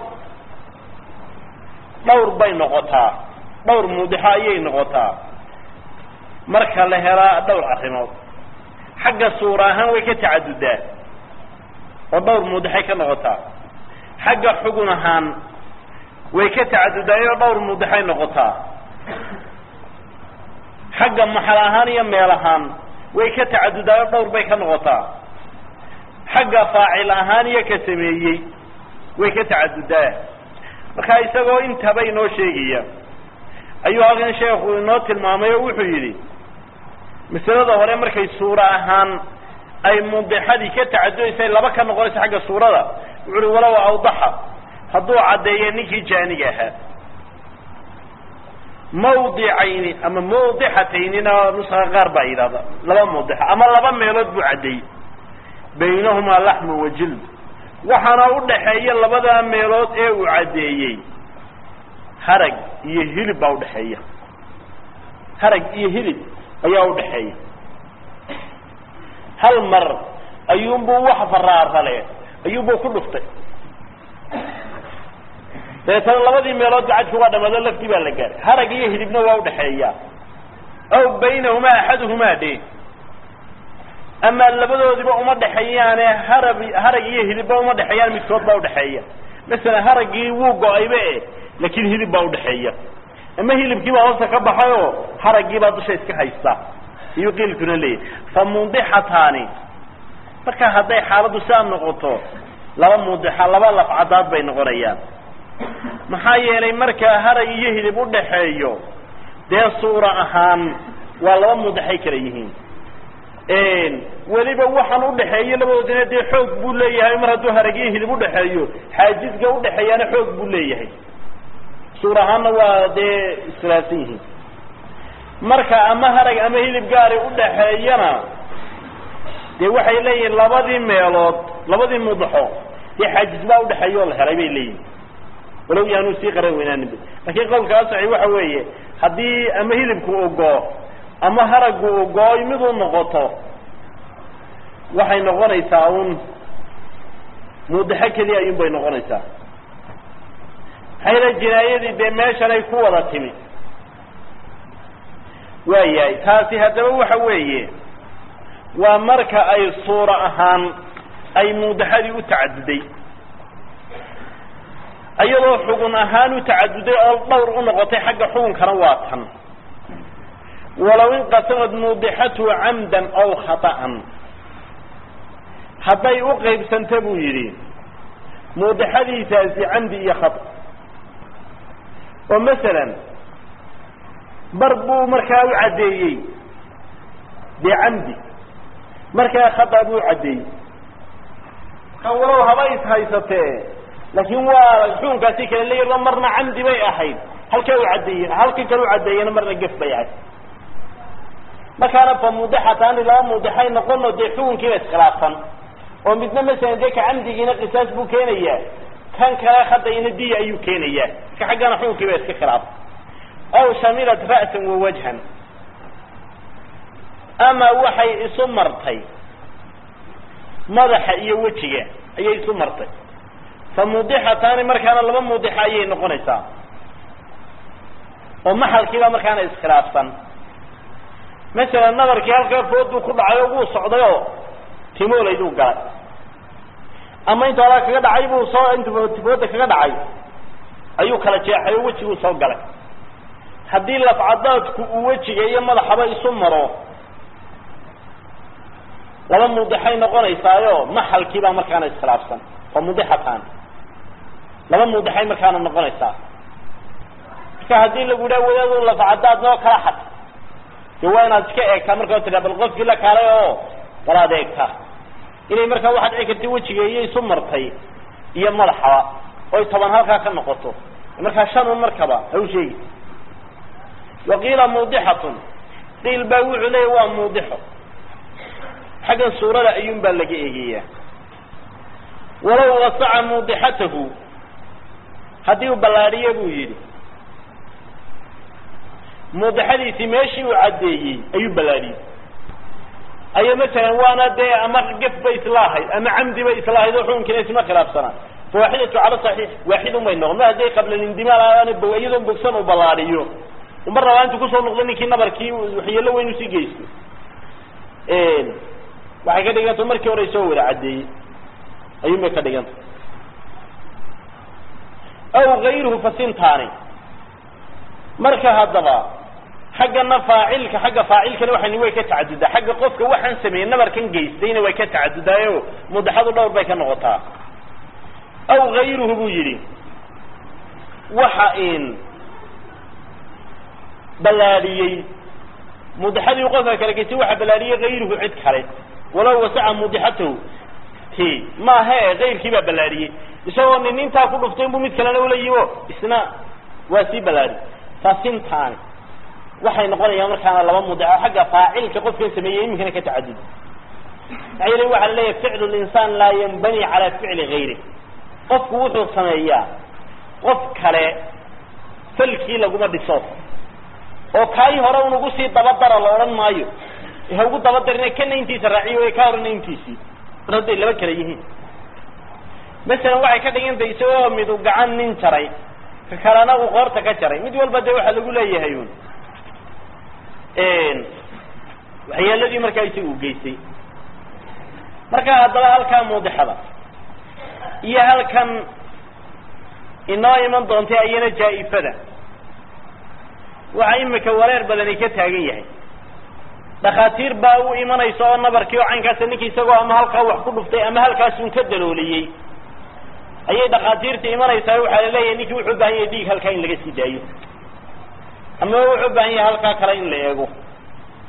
dhawr bay noqotaa dhawr muudixo ayay noqotaa marka la helaa dhowr arrimood xagga suura ahaan way ka tacadudaa oo dhowr muudixay ka noqotaa xagga xugun ahaan way ka tacadudaayoo dhowr muudixay noqotaa xagga maxal ahaan iyo meel ahaan way ka tacadudaayo dhowr bay ka noqotaa xagga faacil ahaan iyo ka sameeyey way ka tacadudaa marka isagoo intaba inoo sheegaya ayuu halkan sheekhu inoo tilmaamay oo wuxuu yidhi masalada hore markay suura ahaan ay mudixadii ka tacadudaysay laba ka noqonaysa xagga suurada wuxu uhi walow awdaxa hadduu caddeeya ninkii jaaniga ahaa mawdicayni ama mawdixataynina nuska qaar baa yidhahda laba mawdixa ama laba meelood buu caddeeyey baynahumaa laxmu wa jild waxaana udhaxeeya labada meelood ee uu caddeeyey harag iyo hilib baa udhaxeeya harag iyo hilib ayaa udhaxeeya hal mar ayuunbuu wax faraarale ayuunbuu ku dhuftay dabeetana labadii meelood gacadki waa dhamaado laftii baa la gaaray harag iyo hilibna waa udhaxeeya aw baynahumaa axaduhumaa dhe ama labadoodiba uma dhexeeyaane harab harag iyo hilibba uma dhexeeyaan midkood baa udhaxeeya masalan haraggii wuu go-ayba e laakiin hilib baa udhaxeeya ama hilibkii baa hoosta ka baxay oo haraggii baa dusha iska haysta iyuu qiilkuna leeyahy fa mudixataani marka hadday xaaladdu sidaa noqoto laba mudixa laba lafcadaad bay noqonayaan maxaa yeelay marka harag iyo hilib udhaxeeyo dee suura ahaan waa laba mudaxay kala yihiin weliba waxaan udhaxeeyo labadoodina dee xoog buu leeyahay mar hadduu haragyo hilib udhaxeeyo xaajisga udhaxeeyaana xoog buu leeyahay suur ahaanna waa dee iskhilaafsan yihiin marka ama harag ama hilib gaari udhaxeeyana dee waxay leeyihiin labadii meelood labadii mudaxo dee xaajis baa udhaxeeya oo la helay bay leeyihin walow yaanu sii qaran weynaaninba lakin qawlka asaxi waxa weeye haddii ama hilibku ugoo ama haragu ugooy miduu noqoto waxay noqonaysaa un mudaxo keliya ayuun bay noqonaysaa maxaa yala jinaayadii dee meeshanay ku wada timi waayahay taasi haddaba waxa weeye waa marka ay suura ahaan ay mudaxadii u tacaduday iyadoo xugun ahaan u tacaduday oo dhowr u noqotay xagga xukunkana waa tan walow inqasamad mudixatu camdan aw khata'an hadday u qaybsanta buu yidhi mudaxadiisaasi camdi iyo khata oo masalan bar buu markaa u caddeeyey dee camdi markaa khata buu caddeeyey ka walow haba is haysatee laakiin waa xukunkaasi kale leeya marna camdi bay ahayd halkaa u caddeeye halka kale u caddeeyena marna gef bay ahayd markaana fa mudaxataani laba mudaxay noqono dee xukunkiiba iskhilaafsan oo midna masalan dee ka camdigiina qisaas buu keenayaa kan kale khadayna diya ayuu keenayaa ka xaggana xukunkiiba iska khilaafsan aw shamilat ra'san wa wajhan ama waxay isu martay madaxa iyo wejiga ayay isu martay fa mudixataani markaana laba mudixa ayay noqonaysaa oo maxalkiiba markaana iskhilaafsan masalan nabarkii halkaa fooduu ku dhacay oo wuu socday oo timoolayduu galay ama inta horaa kaga dhacay buu soo int fooda kaga dhacay ayuu kala jeexay oo wejiguu soo galay haddii lafcadaadku uu wejiga iyo madaxaba isu maro laba mudixay noqonaysaayo maxalkiibaa markaana iskhilaafsan oo mudixatan laba mudixay markaana noqonaysaa marka haddii lagu yidhaha wadaadu lafcadaad noo kala xad de waa inaad iska eegtaa markaa tiraa bal qofkii la kaalay oo bal aad eegtaa inay markaa waxaad dhici karta wejiga iyo isu martay iyo madaxaba oy toban halkaa ka noqoto markaa shan un markaba ha u sheegi waqiila mudixatun qiil baa wuxuu leeya waa mudixo xaggan suurada ayuun baa laga eegayaa walow wasaca mudixatahu haddii uu ballaadhiyo buu yidhi mudixadiisii meeshii uu caddeeyey ayuu ballaadhiyey ayo masalan waana dee ama gef bay islaahayd ama camdi bay islaahayd oo xukunkiina isma khilaafsanaa fawaaxidatu cala saxiix waaxidun bay noqon ma hadday qabla lindimaal aan iyadoon bogsan uu ballaadhiyo mar rabaa intuu kusoo noqdo ninkii nabarkii waxyeelo weyn usii geysto waxay ka dhiganta markii hore soo wada caddeeyey ayuun bay ka dhiganta aw gayruhu fasintaani marka haddaba xaggana faacilka xagga faacilkana waxani way ka tacadudaa xagga qofka waxaan sameeyey nabarkan geystayna way ka tacadudaayo mudaxadu dhowr bay ka noqotaa aw gayruhu buu yidhi waxa in ballaadhiyey mudaxadii qofka kale geystay waxa ballaadhiyey gayruhu cid kale walow wasaca mudixatahu ti maahe kayrkii baa ballaadhiyey isagoo nin intaa ku dhuftay inbuu mid kalena ula yimo isna waa sii ballaadhi fasintaani waxay noqonayaan markaana laba mudaxo xagga faacilka qofkan sameeyey iminkana ka tacadud maxaa yeele waxaa la leeyahay ficlu linsaan laa yanbani calaa ficli gayri qofku wuxuu sameeyaa qof kale falkii laguma dhiso oo kaay hore un ugu sii dabadara la odhan maayo ha ugu dabadarina kana intiisa raaciyo way ka horena intiisii mar hadday laba kale yihiin masalan waxay ka dhigantay isagoo midu gacan nin jaray ka kalena uu qoorta ka jaray mid walba dee waxaa lagu leeyahay un waxyeeladii markaa isaga u geystay marka haddaba halkaa muudixada iyo halkan inoo iman doontay ayana jaa-ifada waxaa imika wareer badani ka taagan yahay dhakhaatiir baa u imanaysa oo nabarkii oo caynkaasa ninki isagoo ama halkaa wax ku dhuftay ama halkaasun ka dalooliyey ayay dhakhaatiirta imanaysaa waxaa la leeyahay ninkii wuxuu ubahan yahay dhiig halkaa in laga sii daayo ama wuxuu ubahan yahay halkaa kale in la eego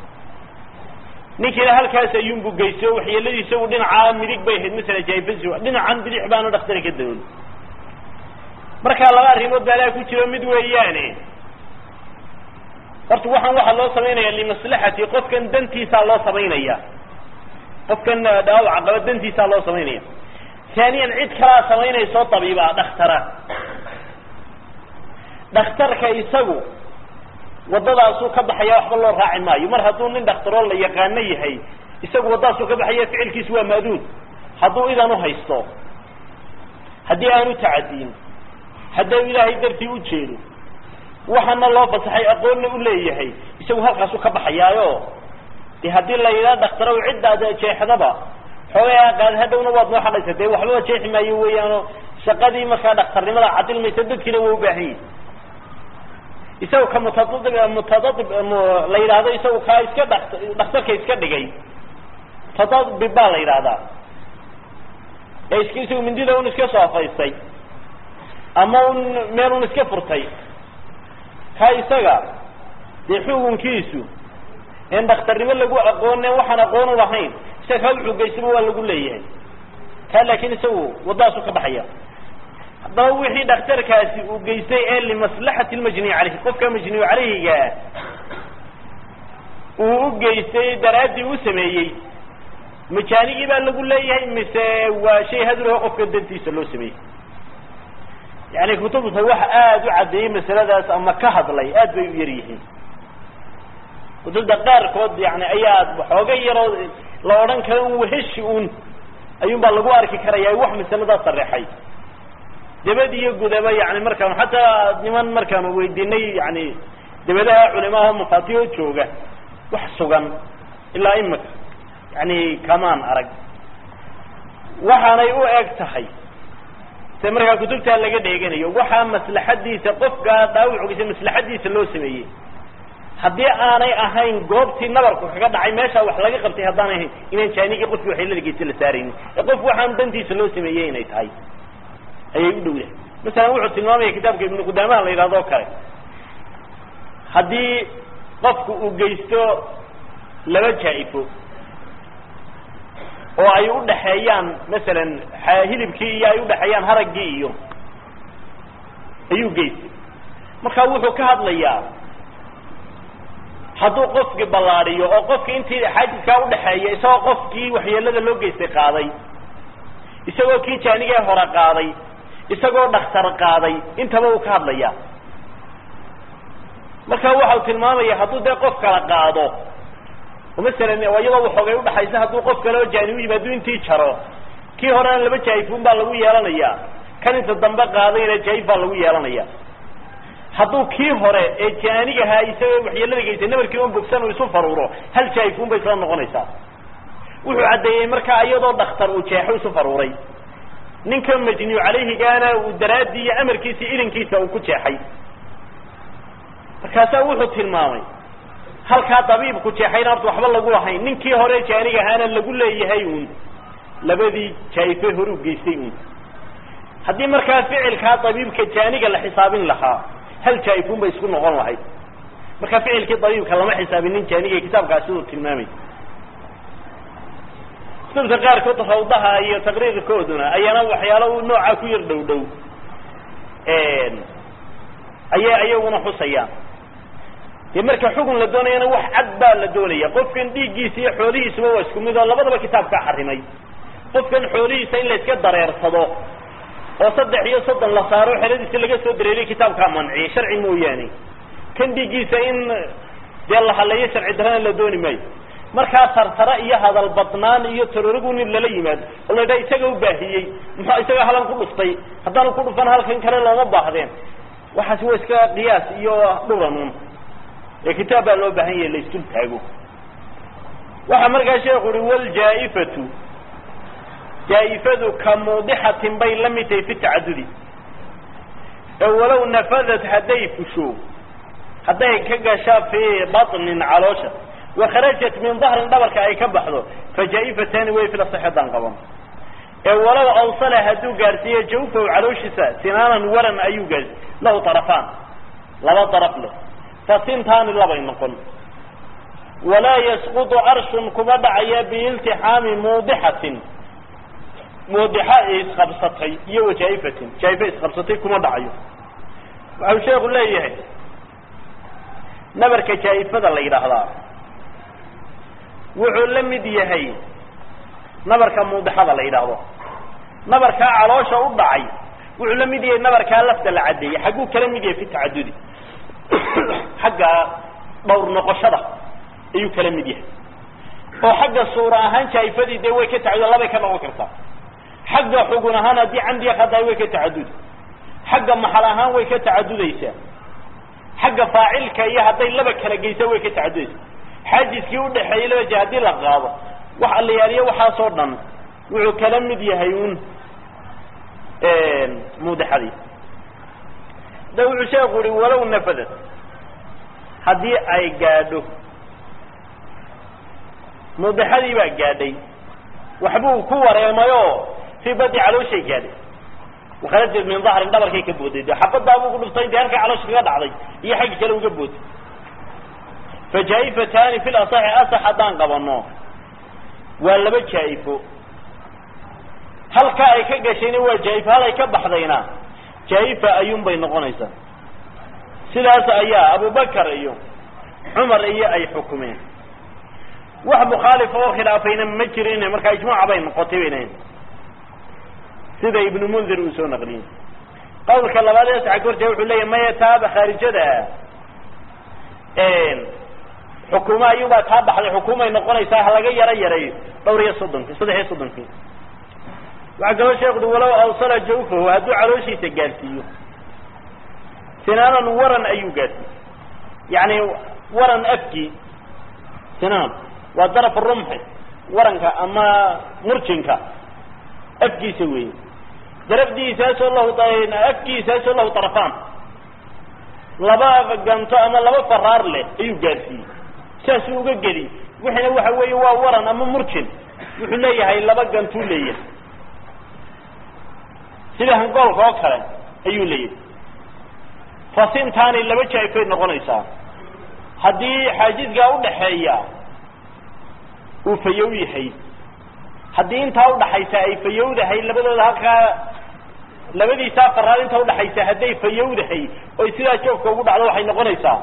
ninkiina halkaas ayuunbu geysto waxyeeladiisa isagu dhinacaa midig bay ahayd masala jaifasi dhinacan bidix baanu dhaktari ka dawoon markaa laba arrimood baa laa ku jiro mid weeyaane horta waxaan waxaa loo samaynaya limaslaxati qofkan dantiisaa loo samaynaya qofkan dhaawaca qaba dantiisaa loo samaynaya taaniyan cid kalaa samaynayso tabiiba dhakhtara dhakhtarka isagu waddadaasuu ka baxaya waxba loo raaci maayo mar hadduu nin dhakhtaroo la yaqaano yahay isagu waddadaasuu ka baxaya ficilkiisu waa maaduun hadduu idan u haysto haddii aanu tacadiin hadduu ilaahay dartii u jeedo waxaana loo fasaxay aqoonna u leeyahay isagu halkaasuu ka baxayaayo de haddii la yidhaha dhakhtarow ciddaad jeexdaba xoogaa qaad hadhowna waad noo xadhaysa dee waxbaba jeexi maayo weeyaano shaqadii markaa dhakhtarnimada cadilmaysa dadkiina waa u baahan yihi isaga ka mutadadib mutadadib la yidhaahdo isagu kaa iska dha dhakhtarka iska dhigay mutadadib baa la yidhaahdaa ee iska isagu mindida un iska soofaystay ama un meel un iska furtay ka isaga dee xukunkiisu en dhakhtarnimo lagu aqoone waxaan aqoon u lahayn isaga kaa wuxuu geystaba waa lagu leeyahay ka laakin isagu waddadaasu ka baxaya haddaba wixii dhakhtarkaasi uu geystay ee limaslaxati lmajniy caleyhi qofka majniyu caleyhigaa uu u geystay daraaddii u sameeyey majaanigii baa lagu leeyahay mise waa shay haduraho qofka dantiisa loo sameeyey yani kutubta wax aada u caddeeyey masaladaas ama ka hadlay aad bay u yar yihiin kutubta qaarkood yani ayaa waxooga yaroo la odhan karo un waheshi un ayuun baa lagu arki karaya wax masaladaas sareexay dabad iyo gudaba yani markaan xataa niman markaanu weydiinay yani dabadaha culimaha mafaatiho jooga wax sugan ilaa imika yani kamaan arag waxaanay u eg tahay se markaa kutubtaa laga dheeganayo waxaa maslaxadiisa qofkaa dhaawucgiisa maslaxadiisa loo sameeyey haddii aanay ahayn goobtii nabarku kaga dhacay meeshaa wax laga qabtay haddaanay ahayn inaan jaanigii qofkii waxyeelada geysta la saaraynin ee qof waxaan dantiisa loo sameeyey inay tahay ayay u dhow yahay masalan wuxuu tilmaamaya kitaabka ibnu qudaamaha la yidhahdo o kale haddii qofku uu geysto laba jaa-ifo oo ay udhaxeeyaan masalan hilibkii iyo ay udhaxeeyaan haraggii iyo ayuu geystay marka wuxuu ka hadlayaa hadduu qofkii ballaadiyo oo qofkii intii xaajiskaa udhaxeeya isagoo qofkii waxyeelada loo geystay qaaday isagoo kii jaanigee hore qaaday isagoo dhakhtar qaaday intaba uu ka hadlaya marka waxau tilmaamaya hadduu dee qof kala qaado oo masalan iyadoo waxoogay udhaxaysa hadduu qof kale oo jaani u yimi hadduu intii jaro kii horena laba jaayifun baa lagu yeelanaya kan inta dambe qaadayna jaayif baa lagu yeelanaya hadduu kii hore ee jaanigahaa isagoo waxyeelada geystay nabarkii on bogsan uu isu faruuro hal jaayifun bay isla noqonaysaa wuxuu caddeeyey markaa iyadoo dhakhtar uu jeexo isu faruuray ninka majniyu calayhigaana uu daraaddii iyo amarkiisa ilinkiisa uu ku jeexay markaasaa wuxuu tilmaamay halkaa dabiibku jeexayna horta waxba lagu lahayn ninkii hore jaanig ahaana lagu leeyahay uun labadii jaa'ife hore u geystay uun haddii markaa ficilkaa dabiibka jaaniga la xisaabin lahaa hal jaa-ifun bay isku noqon lahayd marka ficilkii dabiibka lama xisaabinin jaaniga kitaabkaasi uu tilmaamay kutubta qaarkood rawdaha iyo taqriirkooduna ayaana waxyaalo u noocaa ku yar dhow dhow ayay ayaguna xusayaan dee marka xugun la doonayana wax cad baa la doonaya qofkan dhiiggiisa iyo xoolihiisuba waa isku mid oo labadaba kitaabkaa xarimay qofkan xoolihiisa in la iska dareersado oo saddex iyo soddon la saaro xeradiisa laga soo dareeriyo kitaabkaa manciyay sharci mooyaane kan dhiiggiisa in dee la haleeyo sharci darana la dooni maayo markaa tartara iyo hadal badnaan iyo tarorigu nin lala yimaado oo la yidhaha isaga u baahiyey muxuu isaga halan ku dhuftay haddaanu ku dhufan halkan kale looma baahdeen waxaasi waa iska qiyaas iyo dhuranun ee kitaab baa loo baahan yahay la isdul taago waxaa markaa sheekhu uhi waljaa-ifatu jaa-ifadu ka muudixatin bay la mid tahay fi tacadudi ee walow nafadat hadday fusho hadday ka gasha fii baطnin caloosha wakharajat min dahrin dhabarka ay ka baxdo fajaa-ifatani way fila saxeedaan qaban ee walow awsala hadduu gaadhsiiyo jawfahu calooshiisa sinaanan waran ayuu gaadhsiy lahu darafaan laba daraf leh fasintaani labay noqon walaa yasqutu arshun kuma dhacaya biiltixaami muudixatin muudixa isqabsatay iyo wajaa'ifatin jaa'ifa isqabsatay kuma dhacayo waxau sheekhu leeyahay nabarka jaa'ifada la yidhaahdaa wuxuu la mid yahay nabarka muudixada la yidhaahdo nabarkaa caloosha u dhacay wuxuu la mid yahay nabarkaa lafta la caddeeyey xagguu kala mid yahay fi tacadudi xagga dhowr noqoshada ayuu kala mid yahay oo xagga suura ahaan jaa'ifadii dee way ka tacadud labay ka noqon kartaa xagga xugun ahaan haddii camdiga khadaay way ka tacadudi xagga maxal ahaan way ka tacadudaysaa xagga faacilka iyo hadday laba kala geysa way ka tacadudaysaa xaajiskii udhaxeeyey laba je haddii la qaado wax allayaaliyo waxaasoo dhan wuxuu kala mid yahay un muudixadii da wuxuu sheeku uhi walow nafadad haddii ay gaadho muudixadii baa gaadhay waxbuu ku wareemayoo fii badi calooshay gaadhay wakharajad min dahrin dhabarkay ka booday de xabadaabuu ku dhuftay intay halkaa caloosha kaga dhacday iyo xaggi kale uga booday fa jaa'ifatani fi lasaxi asax haddaan qabano waa laba jaa'ifo halka ay ka gashayna waa jaa'ifo hal ay ka baxdayna jaa'ifa ayuun bay noqonaysaa sidaas ayaa abubakar iyo cumar iyo ay xukumeen wax mukhaalifa oo khilaafayna ma jirin markaa ijmaaca bay noqotay baynahayn sida ibnu mundir uu soo naqliyey qawlka labaad ee saxa kortee wuxuu leeyahy maya taaba khaarijada xukumo ayuunbaa taa baxday xukumay noqonaysaa ha laga yaro yareeyo dhowr iyo soddonki saddex iyo soddonkii waxaa kaloo sheekudi walow awsala jawfahu hadduu calooshiisa gaadhsiiyo sinaanan waran ayuu gaadhsiiyey yacni waran afkii sinaan waa daraf rumxi waranka ama murjinka afkiisa weeye darafdiisaasoo lahu afkiisaasoo lahu tarafaan laba ganto ama laba faraar leh ayuu gaadhsiiyey saasuu uga geli wixina waxa weeye waa waran ama murjin wuxuu leeyahay laba gantuu leeyahay sida hangoolka oo kale ayuu leeyahay fasintaani laba jaa'ifay noqonaysaa haddii xaajiskaa udhaxeeya uu fayow yahay haddii intaa udhaxaysa ay fayowdahay labadooda halkaa labadiisaa faraar inta udhaxaysa hadday fayowdahay oy sidaa joogka ugu dhacdo waxay noqonaysaa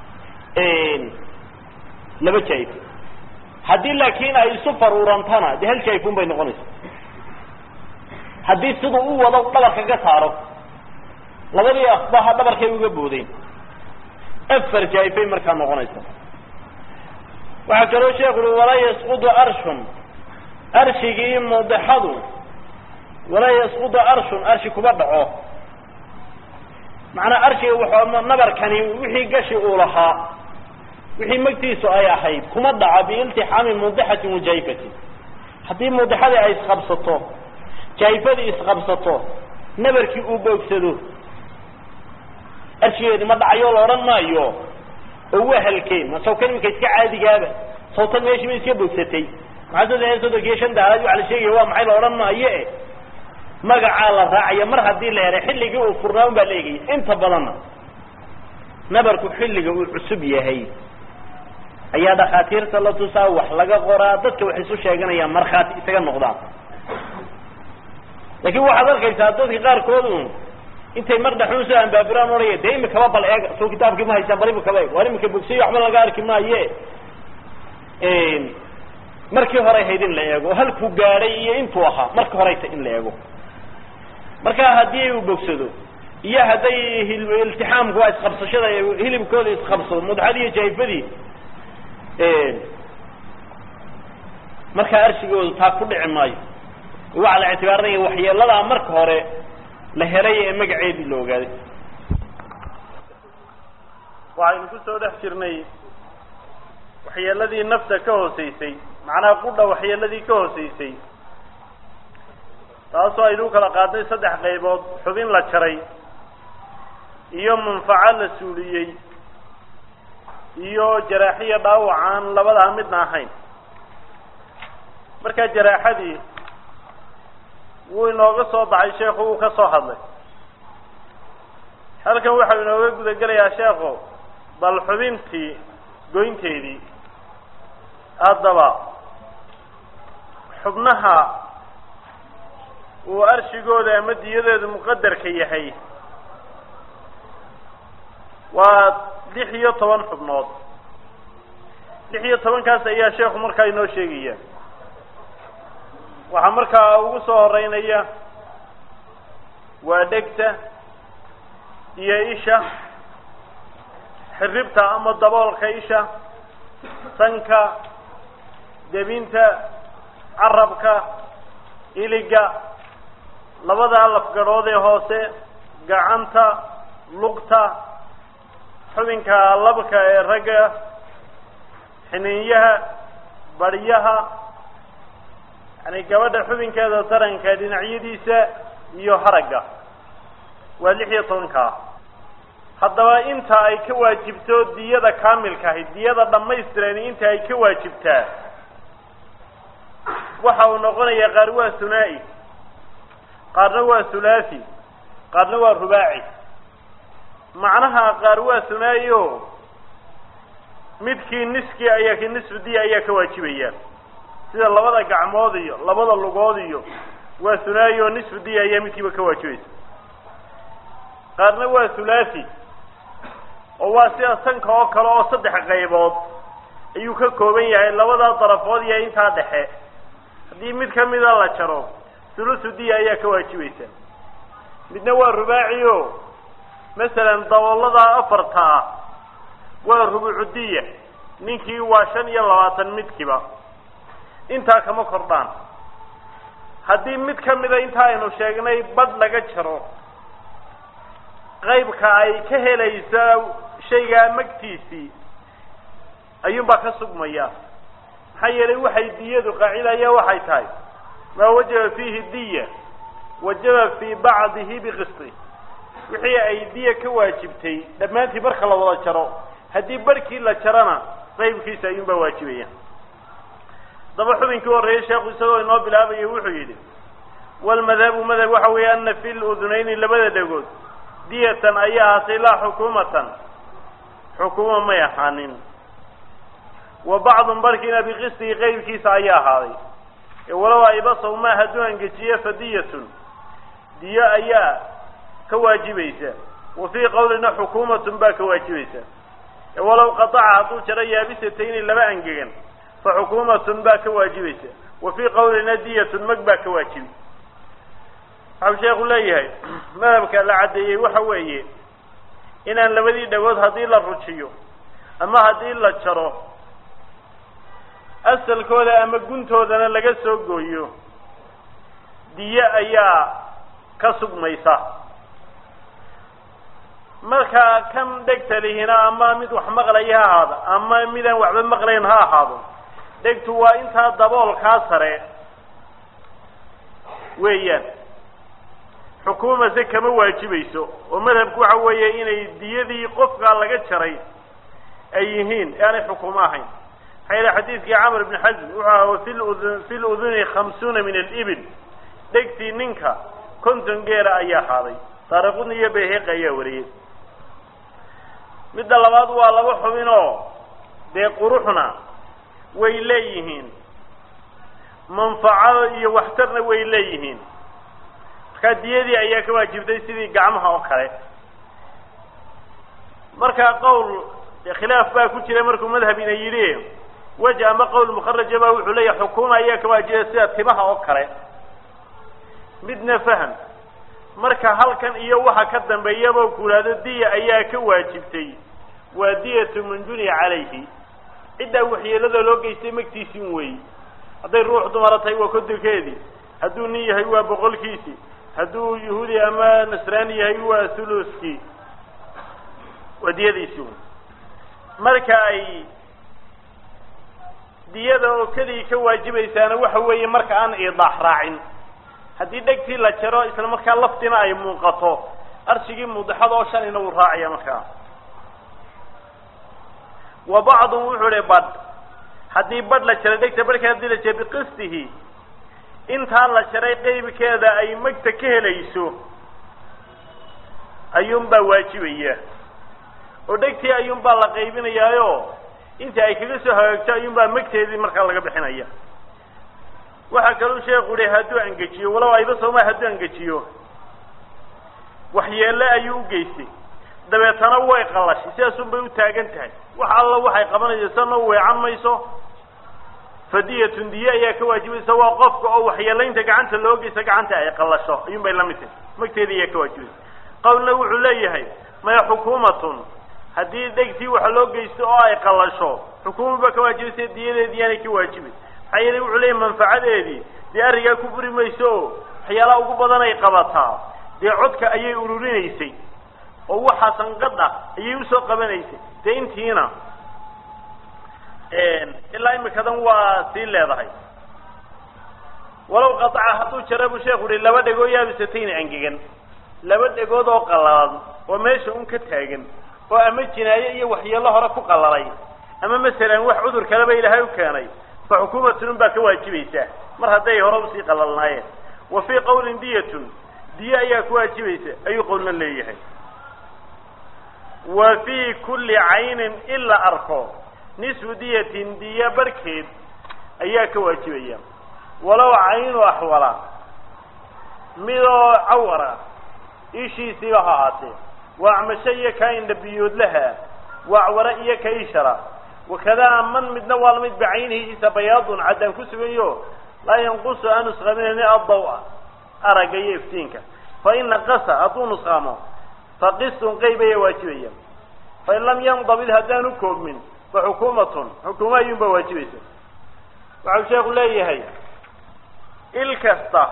laba jaa'ifo haddii laakiin ay isu faruurantana dee hal jaa'ifun bay noqonaysaa haddii siduu u wado dhabarka ka saaro labadii asbaha dhabarkay uga boodeen afar jaa'ifay markaa noqonaysa waxaa kaloo sheekhu ui walaa yasqudu arshun arshigii muudixadu walaa yasqudu arshun arshi kuma dhaco macnaa arshiga wuxuu nabarkani wixii gashi uu lahaa wixii magtiisu ay ahayd kuma dhaco biiltixaami muudixatin wa jaa'ifatin haddii muudixadii ay isqabsato jaa'ifadii isqabsato nabarkii uu boogsado arshigeedi ma dhacayo la odhan maayo oo waa halkeen ma sawkan iminka iska caadigaaba sawtan meeshii ba iska bogsatay maxaa saddex iyo soddonkiiyo shan daalaad waxa la sheegaya waa maxay la odhan maayo e magacaa la raacaya mar haddii la helay xilligii uu furnaa un baa la egaya inta badanna nabarku xilliga uu cusub yahay ayaa dhakhaatiirta la tusaa wax laga qoraa dadka waxay isu sheeganayaan markhaati isaga noqdaan laakiin waxaad arkaysaa dadka qaarkood un intay mar dhaxuun soo ambaabiraan odhaya dee imikaba bal eeg soo kitaabkii ma haysaan bal imikaba eeg waar imika bogsayo waxba laga arki maaye markii horey hayd in la eego oo halkuu gaadhay iyo intuu ahaa markii horey ta in la eego marka haddii uu bogsado iyo hadday iltixaamku waa isqabsashada hilibkooda isqabsado mudxadii iyo jaifadii markaa arshigoodu taa ku dhici maayo waxaa la ictibaarinaya waxyeeladaa marka hore la helay ee magaceedii la ogaaday waxaynu ku soo dhex jirnay waxyeeladii nafta ka hooseysay macnaha qudha waxyeeladii ka hooseysay taasoo aynu kala qaadnay saddex qaybood xubin la jaray iyo manfaco la suuliyey iyo jaraaxiya dhaawac aan labadaa midna ahayn markaa jaraaxadii wuu inooga soo baxay sheekhu wuu ka soo hadlay halkan waxau inooga guda gelayaa sheekhu bal xubintii goynteedii haddaba xubnaha uu arshigooda ama diyadeedu muqadarka yahay waa lix iyo toban xubnood lix iyo tobankaas ayaa sheekhu markaa inoo sheegaya waxaa markaa ugu soo horeynaya waa dhegta iyo isha xiribta ama daboolka isha sanka debinta carabka iliga labada lafgadhood ee hoose gacanta lugta xubinka labka ee ragga xiniinyaha baryaha yani gabadha xubinkeeda taranka dhinacyadiisa iyo haragga waa lix iyo tobankaa haddaba inta ay ka waajibto diyada kaamilka ahi diyada dhammaystiran inta ay ka waajibtaa waxa uu noqonayaa qaar waa hunaa'i qaarna waa hulaathi qaarna waa rubaaci macnaha qaar waa hunaa'i o midkii niskii ayaa ki nisfu diya ayaa ka waajibaya sida labada gacmood iyo labada lugood iyo waa hunaa'i oo nisfu diya ayaa midkiiba ka waajibaysa qaarna waa hulaathi oo waa sida sanka oo kale oo saddex qaybood ayuu ka kooban yahay labada darafood iyo intaa dhexe haddii mid kamida la jaro thuluthu diya ayaa ka waajibaysa midna waa rubaaci o masalan daboolada afarta ah waa rubucu diya ninkii waa shan iyo labaatan midkiiba intaa kama kordhaan haddii mid kamida inta aynu sheegnay badh laga jaro qaybka ay ka helaysa shaygaa magtiisii ayuunbaa ka sugmaya maxaa yeelay waxay diyadu qaacidaya waxay tahay maa wajaba fiihi diya wajaba fii bacdihi biqisti wixii ay diya ka waajibtay dhammaantii marka la wada jaro haddii barhkii la jarana qaybkiisa ayuunbaa waajibaya daba xubinkii horreeyey sheekhu isagoo inoo bilaabaya wuxuu yidhi walmadhabu madhab waxa weeye ana fi ludunayni labada dhegood diyatan ayaa ahaatay laa xukuumatan xukuuma may ahaanin wa bacdun barkiina biqistihi qeybkiisa ayaa ahaaday walow aybasaw maa hadduu angejiye fa diyatun diyo ayaa ka waajibaysa wa fii qawlina xukuumatun baa ka waajibaysa walow qataca hadduu jaro yaabisatayni laba angegan fa xukuumatun baa ka waajibaysa wa fii qawlina diyatun mag baa ka waajibi waxau sheekhu leeyahay madhabka la caddeeyey waxa weeye inaan labadii dhagood haddii la rujiyo ama haddii la jaro asalkooda ama guntoodana laga soo gooyo diyo ayaa ka sugmaysa marka kan dhegta lihina ama mid wax maqlaya ha ahaado ama midaan waxba maqlayn ha ahaado dhegtu waa intaa daboolkaa sare weeyaan xukuuma se kama waajibayso oo madhabku waxa weeye inay diyadii qofkaa laga jaray ay yihiin ee aanay xukuumo ahayn maxaa yeele xadiidkii camr ibni xasm wuxuu aha fi ludun fi luduni khamsuuna min alibil dhegtii ninka konton geela ayaa ahaaday taariqudni iyo bayheqi ayaa wariyey midda labaad waa laba xubin oo dee quruxna way leeyihiin manfaco iyo waxtarna way leeyihiin markaa diyadii ayaa ka waajibtay sidii gacmaha oo kale markaa qowl khilaaf baa ku jira markuu madhabina yidhi wej ama qowl mukharaja ba wuxuu leeyahay xukuuma ayaa ka waajibay sida timaha oo kale midna faham marka halkan iyo waxa ka dambeeyaba kulaado diya ayaa ka waajibtay waa diyatu man juniya calayhi ciddaa waxyeelada loo geystay magtiisin weey hadday ruux dumara tahay waa kodonkeedii hadduu nin yahay waa boqolkiisii hadduu yahuudi ama nasraani yahay waa thuluskii waa diyadiisi wey marka ay diyada oo keligii ka waajibaysaana waxa weeye marka aan iidaax raacin haddii dhegtii la jaro isla markaa laftina ay muuqato arshigii mudaxada oo shanina wuu raacaya markaa wa bacdun wuxuu hi badh haddii badh la jaray dhegta badhka hadii la jaray biqistihi intaa la jaray qeybkeeda ay magta ka helayso ayuunbaa waajibaya oo dhegtii ayuunbaa la qaybinayaayo inta ay kaga soo hagaagto ayuunbaa magteedii markaa laga bixinaya waxaa kaluu sheekhu yihi hadduu angejiyo walow ayba sooma hadduu angejiyo waxyeelle ayuu u geystay dabeetana way qalashay sidaasun bay u taagan tahay wax alla waxay qabanaysa sana u weecan mayso fadiyatun diye ayaa ka waajibaysa waa qofka oo waxyeelaynta gacanta loo geysta gacanta ay qalasho ayuun bay la mid tahay magteeda ayaa ka waajibaysa qowlna wuxuu leeyahay maya xukuumatun haddii dhegtii waxa loo geysto oo ay qalasho xukuuma ba ka waajibaysa diyadeedii yaanay ka waajibay maxaa yeelay wuxuu leeyahay manfacadeedii dee arrigaa ku buri mayso oo waxyaalaha ugu badan ay qabataa dee codka ayay ururinaysay oo waxaa sanqadha ayay usoo qabanaysay dee intiina ilaa imikadan waa sii leedahay walow qataca hadduu jara buu sheekhu uhi laba dhegoo yaabisatayna angegan laba dhegood oo qallalan oo meesha un ka taagan oo ama jinaaye iyo waxyeello hore ku qalalay ama masalan wax cudur kaleba ilaahay u keenay fa xukuumatun un baa ka waajibaysaa mar hadday hore usii qalalnaayeen wa fii qawlin diyatun diye ayaa ku waajibaysa ayuu qowlna leeyahay wa fii kulli caynin in la arko nisfu diyatin diya barhkeed ayaa ka waajibaya walow caynu axwala midoo cawara ishiisiiba ha ahaatee waa acmasho iyo kaa indhabiyoodlaha waa acwara iyo ka ishara wakadaa man midna waa lamid bicaynihi isa bayaadun caddaan ku sugayo laa yanqusu aan nusqaminayni addaw-a aragga iyo iftiinka fa in naqasa hadduu nusqaamo fa qistun qeyb ayaa waajibaya fain lam yandabid haddaanu koobmin fa xukuumatun xukuuma ayuunbaa waajibaysa waxau sheekhu leeyahay il kasta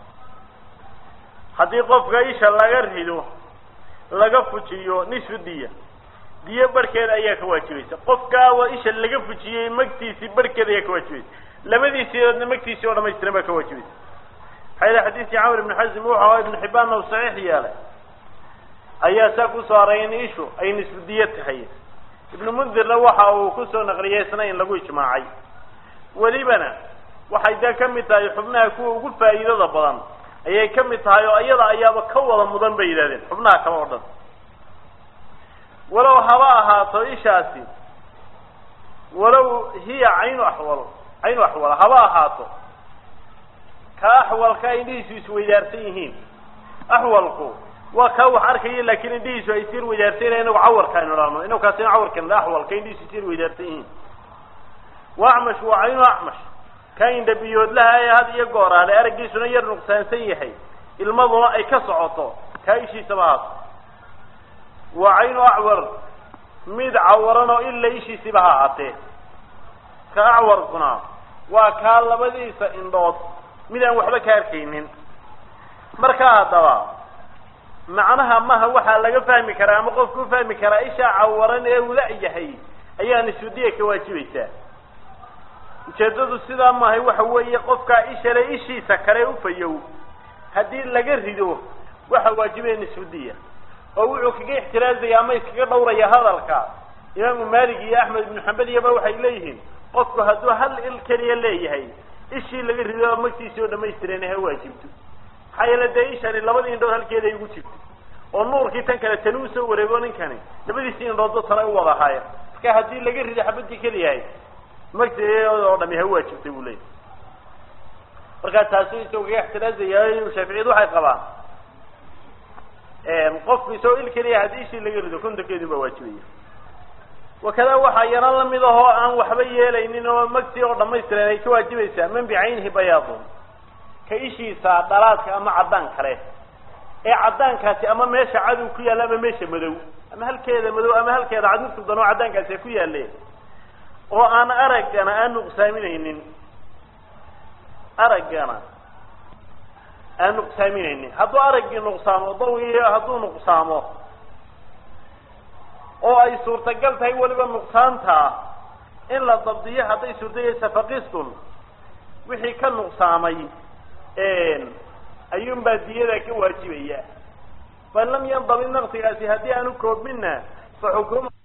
haddii qofka isha laga rido laga fujiyo nisfu diya diyo barhkeeda ayaa ka waajibaysa qofkaawa isha laga fujiyey magtiisii barhkeeda ayaa ka waajibaysa labadiisiidoodna magtiisii oo dhamaystiran baa ka waajibaysa maxaa yele xadiiskii camr ibni xasim wuxu ahaa ibnu xibbaanna u saxiix yeelay ayaa saa kusoo haray in ishu ay nisfu diyo tahay ibnu mundirna waxa uu kusoo naqliyay isna in lagu ijmaacay welibana waxay dee ka mid tahay xubnaha kuwa ugu faa'iidada badan ayay ka mid tahay oo iyada ayaaba ka wada mudan bay yidhahdeen xubnaha kale oo dhan walow haba ahaato ishaasi walow hiya caynu axwal caynu axwala haba ahaato ka axwalka indhihiisu isweydaarsan yihiin axwalku waa kaa wax arkaya laakiin indhihiisu ay sir weydaarsanyahin inagu cawarka aynu dhahno inagu kaasina cawarkan axwalka indhihiisu sir weydaarsan yihiin wa acmash waa caynu acmash ka indhabiyoodlaha ee had iyo gooraale araggiisuna yar nuqsaansan yahay ilmaduna ay ka socoto kaa ishiisaba haato waa caynu acwar mid cawaran oo ila ishiisiba ha ahaatee ka acwarkuna waa kaa labadiisa indhood mid aan waxba ka arkaynin markaa haddaba macnaha maha waxaa laga fahmi karaa ama qofku ufahmi karaa ishaa cawaran ee uu la-yahay ayaa nisudiya ka waajibaysaa ujeeddadu sidaa maahay waxa weeye qofkaa ishale ishiisa kale ufayow haddii laga rido waxa waajibaya nisudiya oo wuxuu kaga ixtiraazaya ama iskaga dhawraya hadalka imaamu malik iyo axmed ibnu xambal iyaba waxay leeyihiin qofku hadduu hal il keliya leeyahay ishii laga rido magtiisii oo dhamaystiran ha waajibto maxaa yeele dee ishani labadii indhood halkeeda ay ugu jirto oo nuurkii tan kale tani usoo wareego ninkani labadiisii indhoodba tana u wada ahaayeen marka haddii laga rido xabadii keliyahay magteeda oo dhami ha waajibtay buu leeyahy markaa taasi isagoo kaga ixtiraazaya shaaficiyadu waxay qabaan qofku isagoo il keliya haddii ishii laga rido kontonkeedii baa waajibaya wakadaa waxaa yana lamid ahoo aan waxba yeelaynin oo magtii oo dhamaystiran ay ka waajibaysaa man bicaynihi bayaadun ka ishiisa dhalaadka ama caddaan kale ee caddaankaasi ama meesha cadow ku yaalla ama meesha madow ama halkeeda madow ama halkeeda cad midku danoo caddaankaasi ku yaalle oo aan araggana aan nuqsaaminaynin araggana aan nuqsaaminaynin hadduu araggii nuqsaamo dawi hadduu nuqsaamo oo ay suurtagal tahay weliba nuqsaanta in la dabdiyo hadday suurtagaysa faqistun wixii ka nuqsaamay ayuunbaa diyada ka waajibaya fain lam yandabid naqsigaasi haddii aanu koobminna fa xukuma